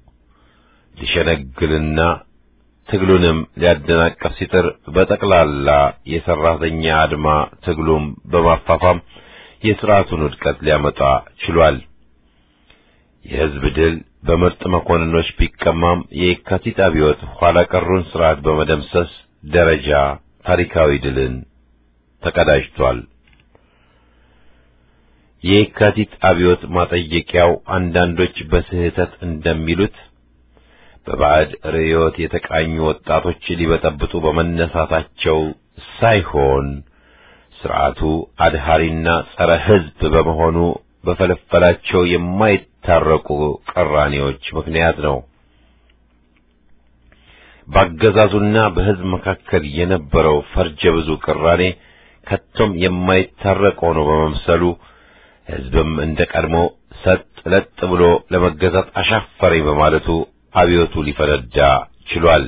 ሊሸነግልና ትግሉንም ሊያደናቀፍ ሲጥር በጠቅላላ የሠራተኛ አድማ ትግሉም በማፋፋም የሥርዓቱን ውድቀት ሊያመጣ ችሏል። የሕዝብ ድል በምርጥ መኮንኖች ቢቀማም የየካቲት አብዮት ኋላ ቀሩን ሥርዓት በመደምሰስ ደረጃ ታሪካዊ ድልን ተቀዳጅቷል። የየካቲት አብዮት ማጠየቂያው አንዳንዶች በስህተት እንደሚሉት በባዕድ ርዕዮት የተቃኙ ወጣቶች ሊበጠብጡ በመነሳታቸው ሳይሆን ሥርዓቱ አድሃሪና ጸረ ሕዝብ በመሆኑ በፈለፈላቸው የማይታረቁ ቅራኔዎች ምክንያት ነው። በአገዛዙና በሕዝብ መካከል የነበረው ፈርጀ ብዙ ቅራኔ ከቶም የማይታረቅ ሆኖ በመምሰሉ ሕዝብም እንደ ቀድሞ ሰጥ ለጥ ብሎ ለመገዛት አሻፈረኝ በማለቱ አብዮቱ ሊፈነዳ ችሏል።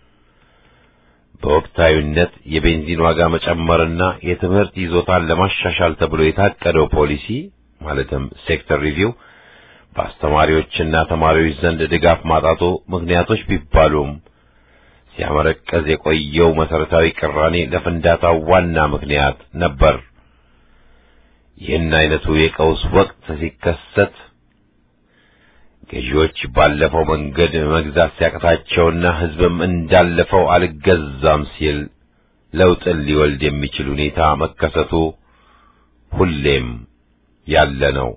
በወቅታዊነት የቤንዚን ዋጋ መጨመርና የትምህርት ይዞታን ለማሻሻል ተብሎ የታቀደው ፖሊሲ ማለትም ሴክተር ሪቪው በአስተማሪዎችና ተማሪዎች ዘንድ ድጋፍ ማጣቱ ምክንያቶች ቢባሉም ሲያመረቀዝ የቆየው መሰረታዊ ቅራኔ ለፍንዳታው ዋና ምክንያት ነበር። ይህን አይነቱ የቀውስ ወቅት ሲከሰት ገዢዎች ባለፈው መንገድ መግዛት ሲያቅታቸውና ሕዝብም እንዳለፈው አልገዛም ሲል ለውጥን ሊወልድ የሚችል ሁኔታ መከሰቱ ሁሌም ያለ ነው።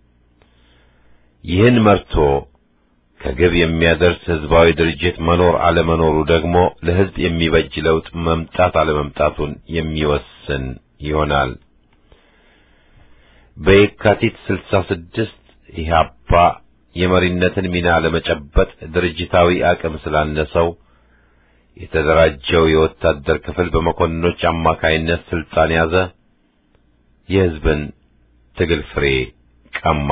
ይህን መርቶ ከግብ የሚያደርስ ሕዝባዊ ድርጅት መኖር አለመኖሩ ደግሞ ለሕዝብ የሚበጅ ለውጥ መምጣት አለመምጣቱን የሚወስን ይሆናል። በየካቲት ስልሳ ስድስት ኢህአፓ የመሪነትን ሚና ለመጨበጥ ድርጅታዊ አቅም ስላነሰው የተደራጀው የወታደር ክፍል በመኮንኖች አማካይነት ስልጣን ያዘ። የሕዝብን ትግል ፍሬ ቀማ።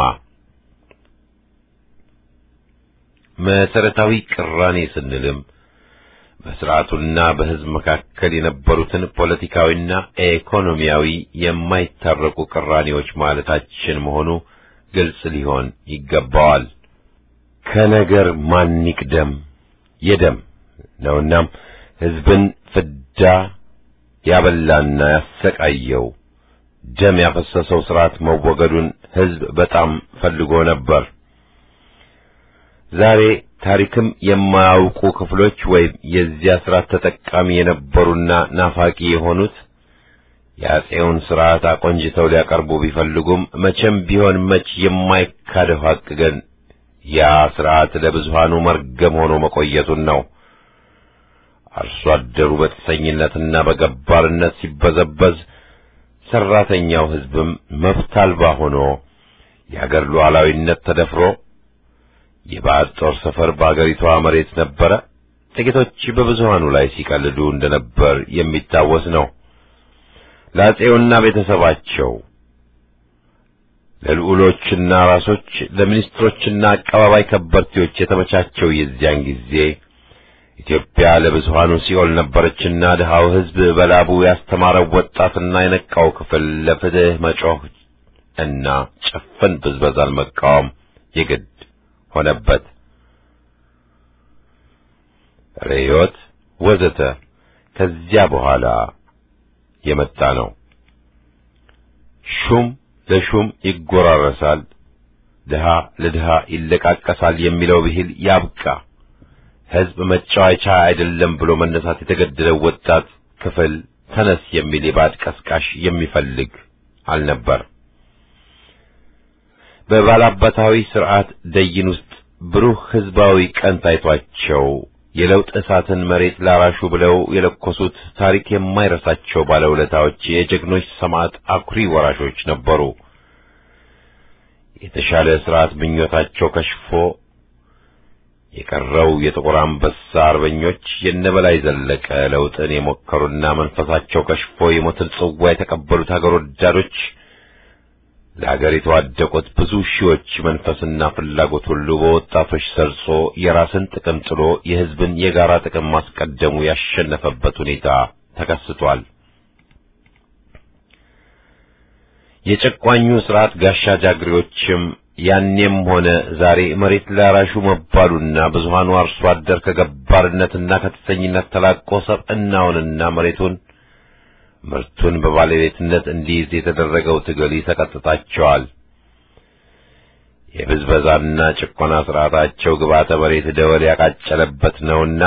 መሰረታዊ ቅራኔ ስንልም በስርዓቱና በሕዝብ መካከል የነበሩትን ፖለቲካዊና ኢኮኖሚያዊ የማይታረቁ ቅራኔዎች ማለታችን መሆኑ ግልጽ ሊሆን ይገባዋል። ከነገር ማን ይቅደም የደም ነውናም ሕዝብን ፍዳ ያበላና ያሰቃየው ደም ያፈሰሰው ስርዓት መወገዱን ሕዝብ በጣም ፈልጎ ነበር። ዛሬ ታሪክም የማያውቁ ክፍሎች ወይም የዚያ ስርዓት ተጠቃሚ የነበሩና ናፋቂ የሆኑት የአፄውን ሥርዓት አቆንጅተው ሊያቀርቡ ቢፈልጉም መቼም ቢሆን መች የማይካደው ሐቅ ግን ያ ሥርዓት ለብዙሃኑ መርገም ሆኖ መቆየቱን ነው። አርሶ አደሩ በጥሰኝነትና በገባርነት ሲበዘበዝ፣ ሠራተኛው ሕዝብም መብት አልባ ሆኖ የአገር ሉዓላዊነት ተደፍሮ የባዕድ ጦር ሰፈር በአገሪቷ መሬት ነበረ። ጥቂቶች በብዙሃኑ ላይ ሲቀልዱ እንደነበር የሚታወስ ነው። ለአፄውና ቤተሰባቸው ለልዑሎችና ራሶች፣ ለሚኒስትሮችና አቀባባይ ከበርቴዎች የተመቻቸው የዚያን ጊዜ ኢትዮጵያ ለብዙሃኑ ሲኦል ነበረችና ድሃው ሕዝብ በላቡ ያስተማረው ወጣትና የነቃው ክፍል ለፍትህ መጮህ እና ጭፍን ብዝበዛን መቃወም የግድ ሆነበት። ርዮት ወዘተ ከዚያ በኋላ የመጣ ነው። ሹም ለሹም ይጎራረሳል፣ ድሃ ለድሃ ይለቃቀሳል የሚለው ብሂል ያብቃ። ሕዝብ መጫወቻ አይደለም ብሎ መነሳት የተገደለው ወጣት ክፍል ተነስ የሚል የባዕድ ቀስቃሽ የሚፈልግ አልነበር። በባላባታዊ ሥርዓት ደይን ውስጥ ብሩህ ሕዝባዊ ቀን ታይቷቸው የለውጥ እሳትን መሬት ላራሹ ብለው የለኮሱት ታሪክ የማይረሳቸው ባለውለታዎች የጀግኖች ሰማዕት አኩሪ ወራሾች ነበሩ። የተሻለ ሥርዓት ምኞታቸው ከሽፎ የቀረው የጥቁር አንበሳ አርበኞች የነበላይ ዘለቀ ለውጥን የሞከሩና መንፈሳቸው ከሽፎ የሞትን ጽዋ የተቀበሉት አገር ወዳዶች ለአገር የተዋደቁት ብዙ ሺዎች መንፈስና ፍላጎት ሁሉ በወጣቶች ሰርጾ የራስን ጥቅም ጥሎ የሕዝብን የጋራ ጥቅም ማስቀደሙ ያሸነፈበት ሁኔታ ተከስቷል። የጨቋኙ ሥርዓት ጋሻ ጃግሬዎችም ያኔም ሆነ ዛሬ መሬት ላራሹ መባሉና ብዙሃኑ አርሶ አደር ከገባርነትና ከተሰኝነት ተላቆ ሰብዕናውንና መሬቱን ምርቱን በባለቤትነት እንዲይዝ የተደረገው ትግል ይሰቀጥጣቸዋል። የብዝበዛና ጭቆና ሥርዓታቸው ግባተ መሬት ደወል ያቃጨለበት ነውና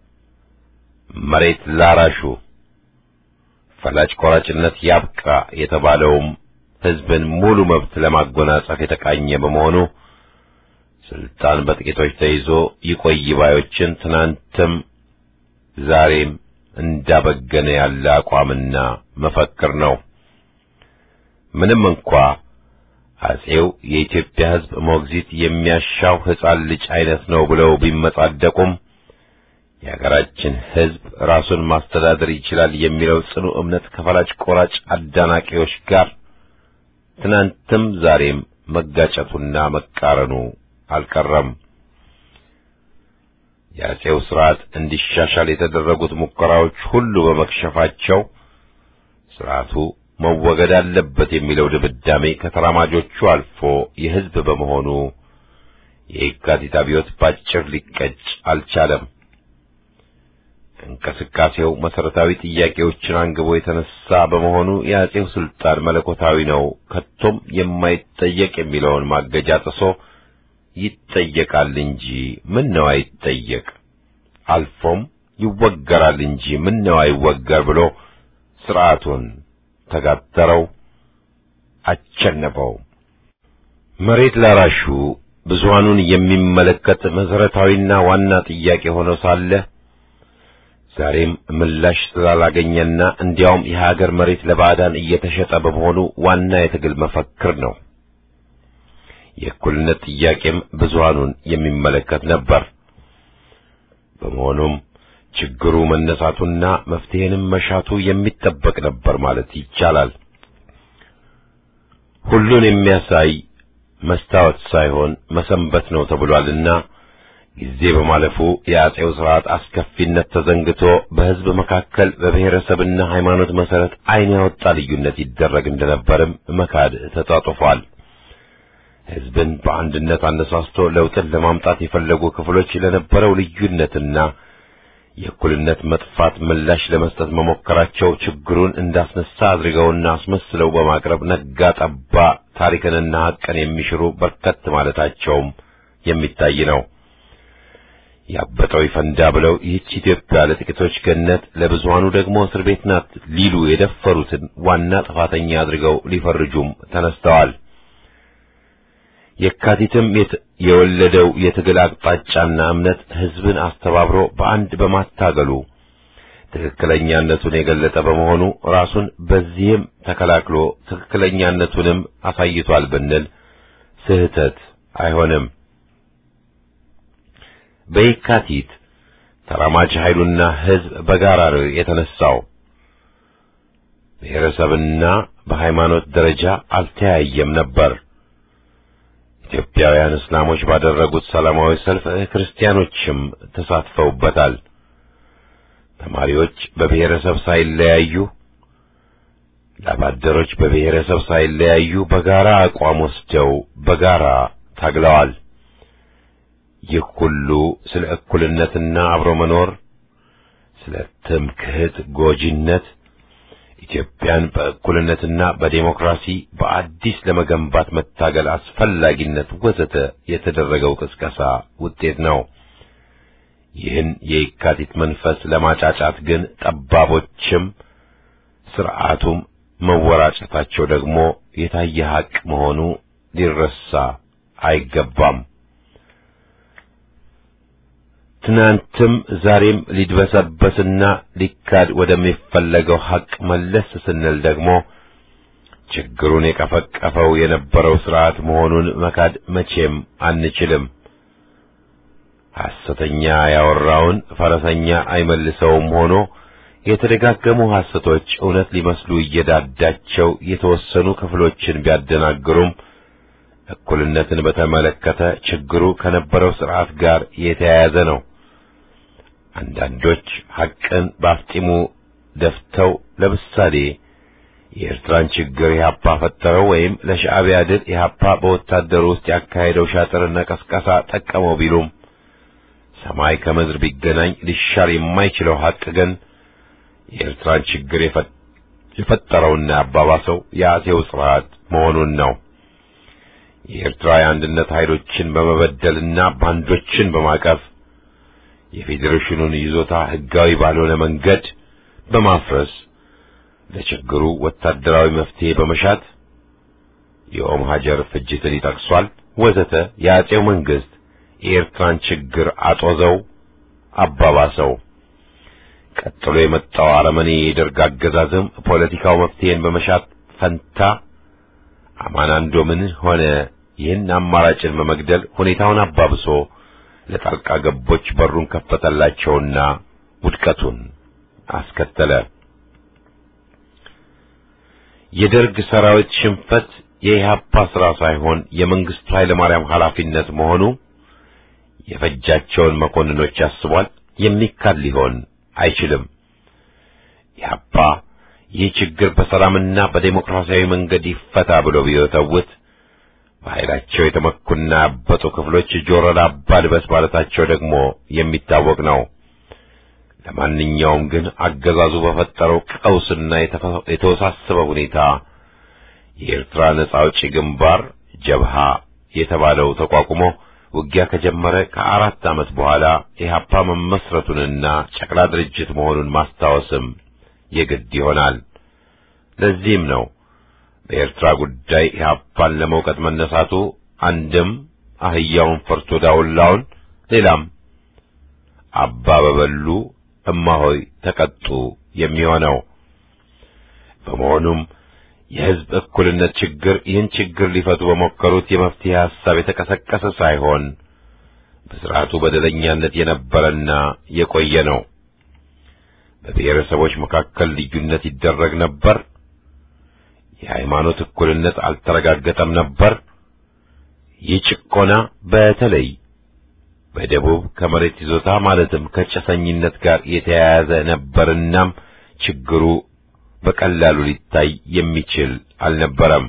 መሬት ላራሹ ፈላጭ ቆራጭነት ያብቃ የተባለውም ሕዝብን ሙሉ መብት ለማጎናጸፍ የተቃኘ በመሆኑ ስልጣን በጥቂቶች ተይዞ ይቆይ ባዮችን ትናንትም ዛሬም እንዳበገነ ያለ አቋምና መፈክር ነው። ምንም እንኳ አፄው የኢትዮጵያ ሕዝብ ሞግዚት የሚያሻው ሕፃን ልጅ አይነት ነው ብለው ቢመጻደቁም የሀገራችን ሕዝብ ራሱን ማስተዳደር ይችላል የሚለው ጽኑ እምነት ከፈላጭ ቆራጭ አዳናቂዎች ጋር ትናንትም ዛሬም መጋጨቱና መቃረኑ አልቀረም። የአፄው ሥርዓት እንዲሻሻል የተደረጉት ሙከራዎች ሁሉ በመክሸፋቸው ሥርዓቱ መወገድ አለበት የሚለው ድምዳሜ ከተራማጆቹ አልፎ የሕዝብ በመሆኑ የየካቲት አብዮት ባጭር ሊቀጭ አልቻለም። እንቅስቃሴው መሠረታዊ ጥያቄዎችን አንግቦ የተነሳ በመሆኑ የአፄው ሥልጣን መለኮታዊ ነው፣ ከቶም የማይጠየቅ የሚለውን ማገጃ ጥሶ ይጠየቃል እንጂ ምን ነው አይጠየቅ፣ አልፎም ይወገራል እንጂ ምን ነው አይወገር ብሎ ሥርዓቱን ተጋተረው፣ አቸነፈው። መሬት ላራሹ ብዙሃኑን የሚመለከት መሠረታዊና ዋና ጥያቄ ሆኖ ሳለ ዛሬም ምላሽ ስላላገኘና እንዲያውም የሀገር መሬት ለባዕዳን እየተሸጠ በመሆኑ ዋና የትግል መፈክር ነው። የእኩልነት ጥያቄም ብዙሃኑን የሚመለከት ነበር። በመሆኑም ችግሩ መነሳቱና መፍትሄንም መሻቱ የሚጠበቅ ነበር ማለት ይቻላል። ሁሉን የሚያሳይ መስታወት ሳይሆን መሰንበት ነው ተብሏልና ጊዜ በማለፉ የአፄው ሥርዓት አስከፊነት ተዘንግቶ በሕዝብ መካከል በብሔረሰብና ሃይማኖት መሠረት ዓይን ያወጣ ልዩነት ይደረግ እንደነበርም መካድ ተጣጥፏል። ሕዝብን በአንድነት አነሳስቶ ለውጥን ለማምጣት የፈለጉ ክፍሎች ለነበረው ልዩነትና የእኩልነት መጥፋት ምላሽ ለመስጠት መሞከራቸው ችግሩን እንዳስነሳ አድርገውና አስመስለው በማቅረብ ነጋ ጠባ ታሪክንና ሐቅን የሚሽሩ በርከት ማለታቸውም የሚታይ ነው። ያበጠው ይፈንዳ ብለው ይህች ኢትዮጵያ ለጥቂቶች ገነት ለብዙሃኑ ደግሞ እስር ቤት ናት ሊሉ የደፈሩትን ዋና ጥፋተኛ አድርገው ሊፈርጁም ተነስተዋል። የካቲትም የወለደው የትግል አቅጣጫና እምነት ሕዝብን አስተባብሮ በአንድ በማታገሉ ትክክለኛነቱን የገለጠ በመሆኑ ራሱን በዚህም ተከላክሎ ትክክለኛነቱንም አሳይቷል ብንል ስህተት አይሆንም። በየካቲት ተራማጅ ኃይሉና ሕዝብ በጋራ ነው የተነሳው። ብሔረሰብና በሃይማኖት ደረጃ አልተያየም ነበር። ኢትዮጵያውያን እስላሞች ባደረጉት ሰላማዊ ሰልፍ ክርስቲያኖችም ተሳትፈውበታል። ተማሪዎች በብሔረሰብ ሳይለያዩ፣ ላባደሮች በብሔረሰብ ሳይለያዩ በጋራ አቋም ወስደው በጋራ ታግለዋል። ይህ ሁሉ ስለ እኩልነትና አብሮ መኖር፣ ስለ ትምክህት ጎጂነት፣ ኢትዮጵያን በእኩልነትና በዴሞክራሲ በአዲስ ለመገንባት መታገል አስፈላጊነት ወዘተ የተደረገው ቅስቀሳ ውጤት ነው። ይህን የየካቲት መንፈስ ለማጫጫት ግን ጠባቦችም ስርዓቱም መወራጨታቸው ደግሞ የታየ ሐቅ መሆኑ ሊረሳ አይገባም። ትናንትም ዛሬም ሊድበሰበስና ሊካድ ወደሚፈለገው ሐቅ መለስ ስንል ደግሞ ችግሩን የቀፈቀፈው የነበረው ስርዓት መሆኑን መካድ መቼም አንችልም። ሐሰተኛ ያወራውን ፈረሰኛ አይመልሰውም ሆኖ የተደጋገሙ ሐሰቶች እውነት ሊመስሉ እየዳዳቸው የተወሰኑ ክፍሎችን ቢያደናግሩም እኩልነትን በተመለከተ ችግሩ ከነበረው ስርዓት ጋር የተያያዘ ነው። አንዳንዶች ሐቅን በአፍጢሙ ደፍተው ለምሳሌ የኤርትራን ችግር ኢህአፓ ፈጠረው ወይም ለሻዕቢያ ድል ኢህአፓ በወታደሩ ውስጥ ያካሄደው ሻጥርና ቀስቀሳ ጠቀመው ቢሉም ሰማይ ከምድር ቢገናኝ ሊሻር የማይችለው ሐቅ ግን የኤርትራን ችግር የፈጠረውና ያባባሰው የአጼው ስርዓት መሆኑን ነው። የኤርትራ የአንድነት ኃይሎችን በመበደልና ባንዶችን በማቀፍ የፌዴሬሽኑን ይዞታ ሕጋዊ ባልሆነ መንገድ በማፍረስ ለችግሩ ወታደራዊ መፍትሄ በመሻት የኦም ሀጀር ፍጅትን ይጠቅሷል ወዘተ የአጼው መንግስት የኤርትራን ችግር አጦዘው አባባሰው። ቀጥሎ የመጣው አረመኔ የደርግ አገዛዝም ፖለቲካው መፍትሄን በመሻት ፈንታ አማናንዶምን ሆነ ይህን አማራጭን በመግደል ሁኔታውን አባብሶ ለጣልቃ ገቦች በሩን ከፈተላቸውና ውድቀቱን አስከተለ። የደርግ ሰራዊት ሽንፈት የኢህአፓ ስራ ሳይሆን የመንግስቱ ኃይለማርያም ኃላፊነት መሆኑ የፈጃቸውን መኮንኖች ያስቧል። የሚካድ ሊሆን አይችልም። ኢህአፓ ይህ ችግር በሰላምና በዴሞክራሲያዊ መንገድ ይፈታ ብሎ ቢወተውት በኃይላቸው የተመኩና ያበጡ ክፍሎች ጆሮ ዳባ ልበስ ማለታቸው ደግሞ የሚታወቅ ነው። ለማንኛውም ግን አገዛዙ በፈጠረው ቀውስና የተወሳሰበ ሁኔታ የኤርትራ ነጻ አውጪ ግንባር ጀብሃ የተባለው ተቋቁሞ ውጊያ ከጀመረ ከአራት ዓመት በኋላ ኢህአፓ መመስረቱንና ጨቅላ ድርጅት መሆኑን ማስታወስም የግድ ይሆናል። ለዚህም ነው በኤርትራ ጉዳይ ኢህአፓን ለመውቀጥ መነሳቱ አንድም አህያውን ፈርቶ ዳውላውን፣ ሌላም አባ በበሉ እማሆይ ተቀጡ የሚሆነው። በመሆኑም የህዝብ እኩልነት ችግር ይህን ችግር ሊፈቱ በሞከሩት የመፍትሄ ሐሳብ የተቀሰቀሰ ሳይሆን በስርዓቱ በደለኛነት የነበረና የቆየ ነው። በብሔረሰቦች መካከል ልዩነት ይደረግ ነበር። የሃይማኖት እኩልነት አልተረጋገጠም ነበር። ይህ ጭቆና በተለይ በደቡብ ከመሬት ይዞታ ማለትም ከጭሰኝነት ጋር የተያያዘ ነበርናም ችግሩ በቀላሉ ሊታይ የሚችል አልነበረም።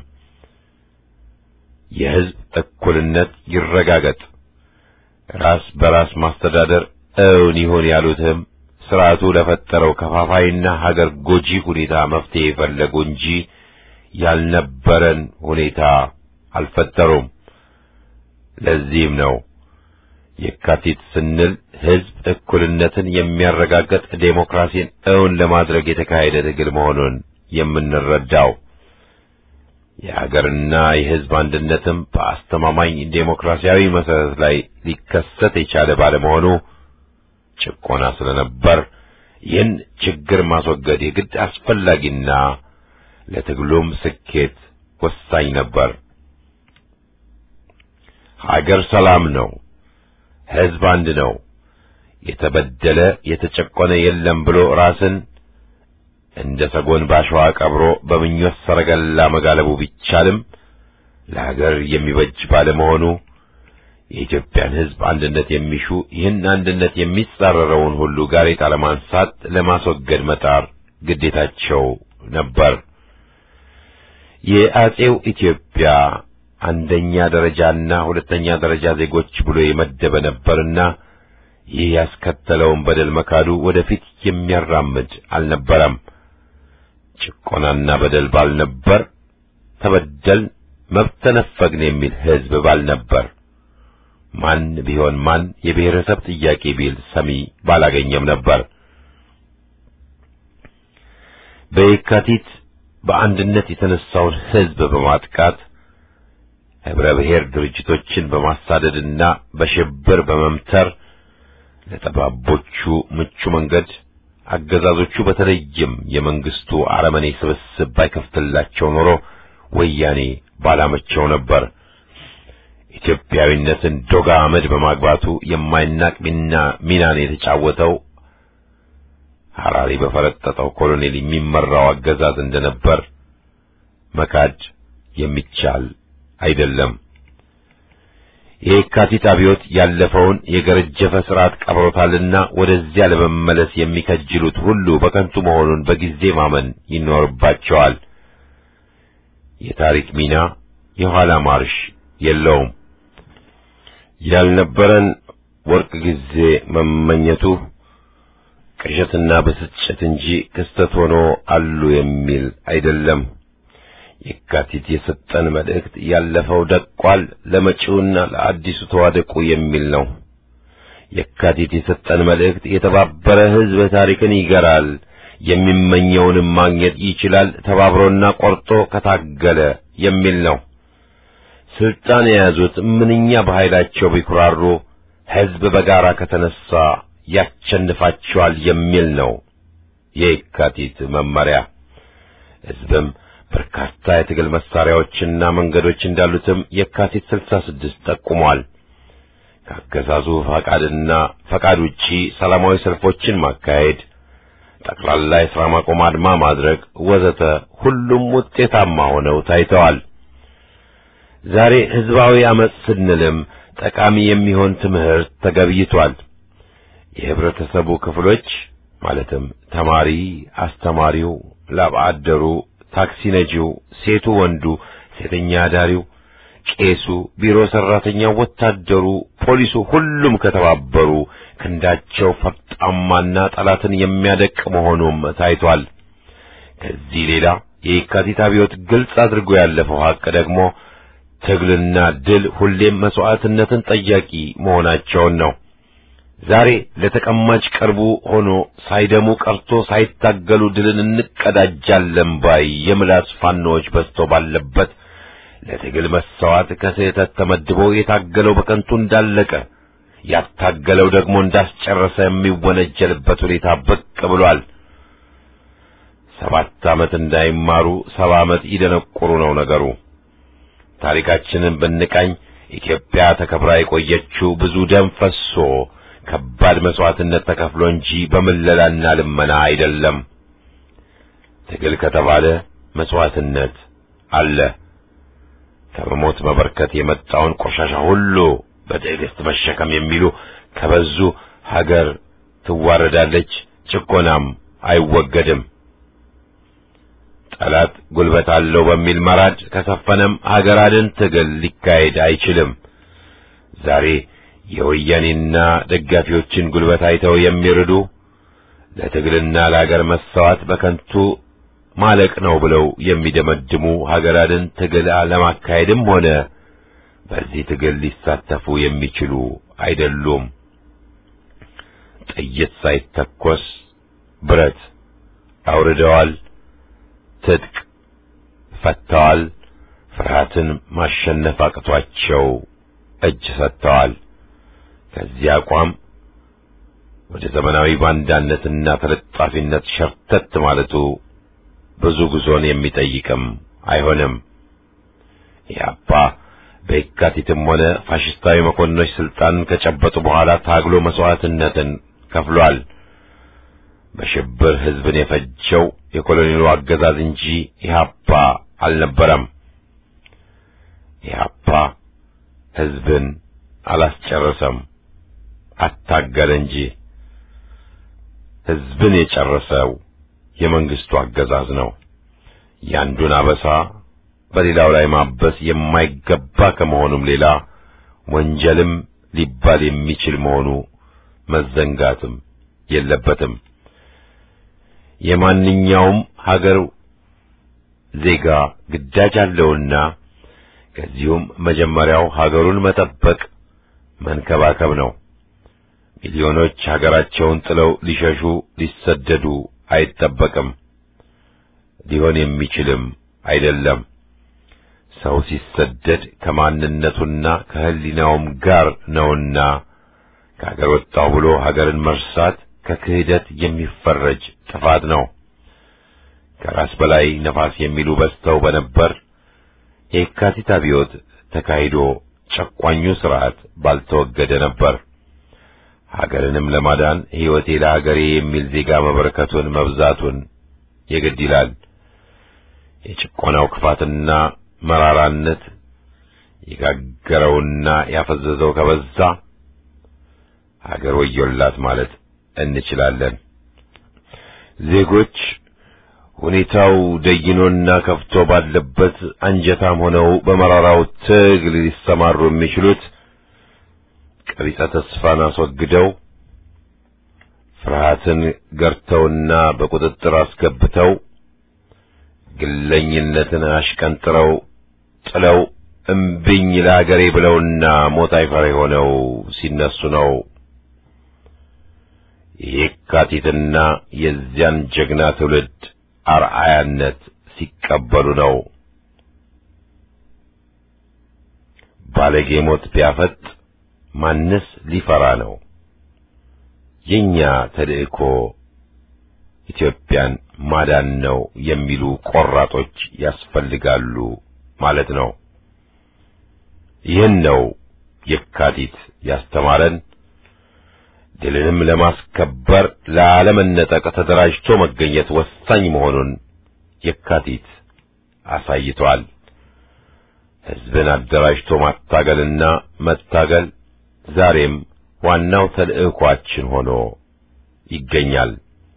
የህዝብ እኩልነት ይረጋገጥ፣ ራስ በራስ ማስተዳደር እውን ይሁን ያሉትም ስርዓቱ ለፈጠረው ከፋፋይና ሀገር ጎጂ ሁኔታ መፍትሄ የፈለጉ እንጂ ያልነበረን ሁኔታ አልፈጠሩም። ለዚህም ነው የካቲት ስንል ሕዝብ እኩልነትን የሚያረጋግጥ ዴሞክራሲን እውን ለማድረግ የተካሄደ ትግል መሆኑን የምንረዳው የሀገርና የሕዝብ አንድነትም በአስተማማኝ ዴሞክራሲያዊ መሰረት ላይ ሊከሰት የቻለ ባለመሆኑ ጭቆና ስለነበር ይህን ችግር ማስወገድ የግድ አስፈላጊና ለትግሉም ስኬት ወሳኝ ነበር። ሀገር ሰላም ነው፣ ሕዝብ አንድ ነው፣ የተበደለ የተጨቆነ የለም ብሎ ራስን እንደ ሰጎን ባሸዋ ቀብሮ በምኞት ሰረገላ መጋለቡ ቢቻልም ለሀገር የሚበጅ ባለመሆኑ የኢትዮጵያን ሕዝብ አንድነት የሚሹ ይህን አንድነት የሚጻረረውን ሁሉ ጋሬጣ ለማንሳት ለማስወገድ መጣር ግዴታቸው ነበር። የአጼው ኢትዮጵያ አንደኛ ደረጃና ሁለተኛ ደረጃ ዜጎች ብሎ የመደበ ነበርና ይህ ያስከተለውን በደል መካዱ ወደፊት የሚያራምድ አልነበረም። ጭቆናና በደል ባልነበር፣ ተበደል መብት ተነፈግን የሚል ሕዝብ ባልነበር፣ ማን ቢሆን ማን የብሔረሰብ ጥያቄ ቢል ሰሚ ባላገኘም ነበር። በየካቲት በአንድነት የተነሳውን ሕዝብ በማጥቃት ህብረ ብሔር ድርጅቶችን በማሳደድና በሽብር በመምተር ለጠባቦቹ ምቹ መንገድ አገዛዞቹ በተለይም የመንግስቱ አረመኔ ስብስብ ባይከፍትላቸው ኖሮ ወያኔ ባላመቸው ነበር። ኢትዮጵያዊነትን ዶጋ አመድ በማግባቱ የማይናቅ ሚና ሚናን የተጫወተው ሐራሪ በፈረጠጠው ኮሎኔል የሚመራው አገዛዝ እንደነበር መካድ የሚቻል አይደለም። የካቲት አብዮት ያለፈውን የገረጀፈ ስርዓት ቀብሮታልና ወደዚያ ለመመለስ የሚከጅሉት ሁሉ በከንቱ መሆኑን በጊዜ ማመን ይኖርባቸዋል። የታሪክ ሚና የኋላ ማርሽ የለውም። ያልነበረን ወርቅ ጊዜ መመኘቱ ቅዠትና ብስጭት እንጂ ክስተት ሆኖ አሉ የሚል አይደለም። የካቲት የሰጠን መልእክት ያለፈው ደቋል፣ ለመጪውና ለአዲሱ ተዋደቁ የሚል ነው። የካቲት የሰጠን መልእክት የተባበረ ሕዝብ ታሪክን ይገራል፣ የሚመኘውንም ማግኘት ይችላል፣ ተባብሮና ቆርጦ ከታገለ የሚል ነው። ስልጣን የያዙት ምንኛ በኃይላቸው ቢኩራሩ፣ ሕዝብ በጋራ ከተነሳ ያሸንፋቸዋል የሚል ነው የካቲት መመሪያ። ሕዝብም በርካታ የትግል መሳሪያዎችና መንገዶች እንዳሉትም የካቲት ስልሳ ስድስት ጠቁሟል። ከአገዛዙ ፈቃድና ፈቃድ ውጪ ሰላማዊ ሰልፎችን ማካሄድ፣ ጠቅላላ የሥራ ማቆም አድማ ማድረግ ወዘተ ሁሉም ውጤታማ ሆነው ታይተዋል። ዛሬ ሕዝባዊ አመጽ ስንልም ጠቃሚ የሚሆን ትምህርት ተገብይቷል። የህብረተሰቡ ክፍሎች ማለትም ተማሪ፣ አስተማሪው፣ ላብ አደሩ፣ ታክሲ ነጂው፣ ሴቱ፣ ወንዱ፣ ሴተኛ አዳሪው፣ ቄሱ፣ ቢሮ ሰራተኛው፣ ወታደሩ፣ ፖሊሱ ሁሉም ከተባበሩ ክንዳቸው ፈርጣማና ጠላትን የሚያደቅ መሆኑም ታይቷል። ከዚህ ሌላ የየካቲት አብዮት ግልጽ አድርጎ ያለፈው ሐቅ ደግሞ ትግልና ድል ሁሌም መስዋዕትነትን ጠያቂ መሆናቸውን ነው። ዛሬ ለተቀማጭ ቅርቡ ሆኖ ሳይደሙ ቀርቶ ሳይታገሉ ድልን እንቀዳጃለን ባይ የምላስ ፋኖዎች በዝቶ ባለበት ለትግል መሰዋት ከስህተት ተመድቦ የታገለው በከንቱ እንዳለቀ ያታገለው ደግሞ እንዳስጨረሰ የሚወነጀልበት ሁኔታ ብቅ ብሏል። ሰባት ዓመት እንዳይማሩ ሰባ ዓመት ይደነቁሩ ነው ነገሩ። ታሪካችንን ብንቃኝ ኢትዮጵያ ተከብራ የቆየችው ብዙ ደም ፈሶ ከባድ መስዋዕትነት ተከፍሎ እንጂ በምለላና ልመና አይደለም። ትግል ከተባለ መስዋዕትነት አለ። ከመሞት መበርከት የመጣውን ቆሻሻ ሁሉ በትዕግስት መሸከም የሚሉ ከበዙ ሀገር ትዋረዳለች፣ ጭቆናም አይወገድም። ጠላት ጉልበት አለው በሚል መራድ ከሰፈነም ሀገር አድን ትግል ሊካሄድ አይችልም። ዛሬ የወያኔና ደጋፊዎችን ጉልበት አይተው የሚርዱ ለትግልና ለሀገር መሰዋት በከንቱ ማለቅ ነው ብለው የሚደመድሙ ሀገር አድን ትግል ለማካሄድም ሆነ በዚህ ትግል ሊሳተፉ የሚችሉ አይደሉም። ጥይት ሳይተኮስ ብረት አውርደዋል። ትጥቅ ፈተዋል። ፍርሃትን ማሸነፍ አቅቷቸው እጅ ሰጥተዋል። ከዚህ አቋም ወደ ዘመናዊ ባንዳነትና ተለጣፊነት ሸርተት ማለቱ ብዙ ጉዞን የሚጠይቅም አይሆንም። ኢህአፓ በየካቲትም ሆነ ፋሽስታዊ መኮንኖች ስልጣን ከጨበጡ በኋላ ታግሎ መስዋዕትነትን ከፍሏል። በሽብር ህዝብን የፈጀው የኮሎኔሉ አገዛዝ እንጂ ኢህአፓ አልነበረም። ኢህአፓ ህዝብን አላስጨረሰም፣ አታገለ እንጂ። ህዝብን የጨረሰው የመንግስቱ አገዛዝ ነው። ያንዱን አበሳ በሌላው ላይ ማበስ የማይገባ ከመሆኑም ሌላ ወንጀልም ሊባል የሚችል መሆኑ መዘንጋትም የለበትም። የማንኛውም ሀገር ዜጋ ግዳጅ አለውና ከዚሁም መጀመሪያው ሀገሩን መጠበቅ መንከባከብ ነው። ሚሊዮኖች ሀገራቸውን ጥለው ሊሸሹ ሊሰደዱ አይጠበቅም፣ ሊሆን የሚችልም አይደለም። ሰው ሲሰደድ ከማንነቱና ከህሊናውም ጋር ነውና ከሀገር ወጣሁ ብሎ ሀገርን መርሳት ከክህደት የሚፈረጅ ጥፋት ነው። ከራስ በላይ ነፋስ የሚሉ በዝተው በነበር የካቲት አብዮት ተካሂዶ ጨቋኙ ስርዓት ባልተወገደ ነበር። ሀገርንም ለማዳን ሕይወቴ ለሀገሬ የሚል ዜጋ መበረከቱን መብዛቱን የግድ ይላል። የጭቆናው ክፋትና መራራነት የጋገረውና ያፈዘዘው ከበዛ ሀገር ወዮላት ማለት እንችላለን። ዜጎች ሁኔታው ደይኖና ከፍቶ ባለበት አንጀታም ሆነው በመራራው ትግል ሊሰማሩ የሚችሉት ቀቢጸ ተስፋን አስወግደው ፍርሃትን ገርተውና በቁጥጥር አስገብተው ግለኝነትን አሽቀንጥረው ጥለው እምብኝ ለአገሬ ብለውና ሞት አይፈሬ ሆነው ሲነሱ ነው። የካቲትና የዚያን ጀግና ትውልድ አርአያነት ሲቀበሉ ነው። ባለጌ ሞት ቢያፈጥ ማንስ ሊፈራ ነው? የኛ ተልእኮ ኢትዮጵያን ማዳን ነው የሚሉ ቆራጦች ያስፈልጋሉ ማለት ነው። ይህን ነው የካቲት ያስተማረን። ድልንም ለማስከበር ላለመነጠቅ ተደራጅቶ መገኘት ወሳኝ መሆኑን የካቲት አሳይቷል። ሕዝብን አደራጅቶ ማታገልና መታገል ዛሬም ዋናው ተልእኳችን ሆኖ ይገኛል።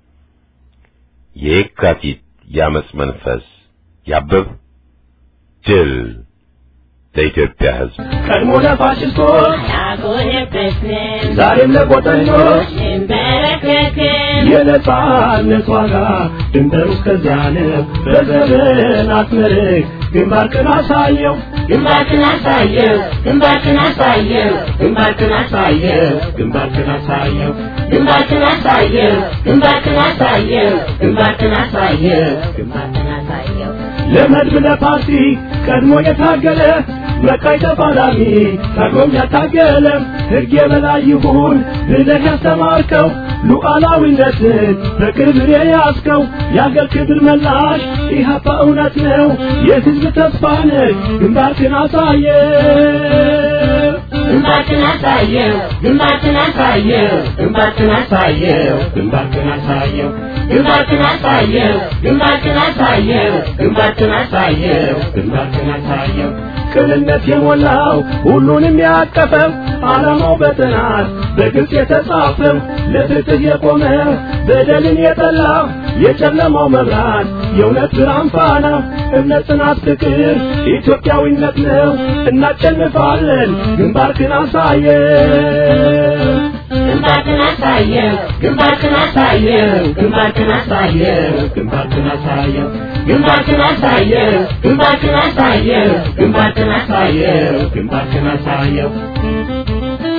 የየካቲት የአመፅ መንፈስ ያብብ። ድል ለኢትዮጵያ ሕዝብ። ቀድሞ ለፋሽስቶች አልጎነበስንም ዛሬም ለቆጠኞች እንበረከክም የነጻነት ዋጋ ድንበሩ እስከዚያ ነው። በዘመናት መርህ ግንባርክን አሳየው ግንባርክን አሳየው ግንባርክን አሳየው ግንባርክን አሳየው ግንባርክን አሳየው ግንባርክን አሳየው ግንባርክን አሳየው ግንባርክን አሳየው ግንባርክን ግንባርክን አሳየው ለመድብ ለፓርቲ ቀድሞ የታገለ መቃይ ተፋላሚ ታግሎም ያታገለ ሕግ የበላይ ይሁን ብለህ ያስተማርከው ሉዓላዊነትን በክብር የያዝከው የአገር ክብር መላሽ ኢህአፓ እውነት ነው የሕዝብ ተስፋ ነህ ግንባርክን አሳየ ግንባርክን አሳየው ግንባርክን አሳየው ግንባርክን አሳየው ግንባርክን አሳየው ግንባርክን አሳየው ግንባርክን አሳየው ግንባርክን አሳየው ግንባርክን አሳየው ቅንነት የሞላው ሁሉንም ያቀፈው ዓላማው በጥናት በግልጽ የተጻፈው ለፍትህ የቆመ በደልን የጠላ የጨለማው መብራት የእውነት ብርሃን ፋና እምነት፣ ጽናት፣ ፍቅር ኢትዮጵያዊነት ነው። እናሸንፋለን። ግንባርክን አሳየ ግንባርክን አሳየው ግንባርክን አሳየው ግንባርክን አሳየው ግንባርክን አሳየው ግንባርክን አሳየው ግንባርክን አሳየው ግንባርክን አሳየው ግንባርክን አሳየው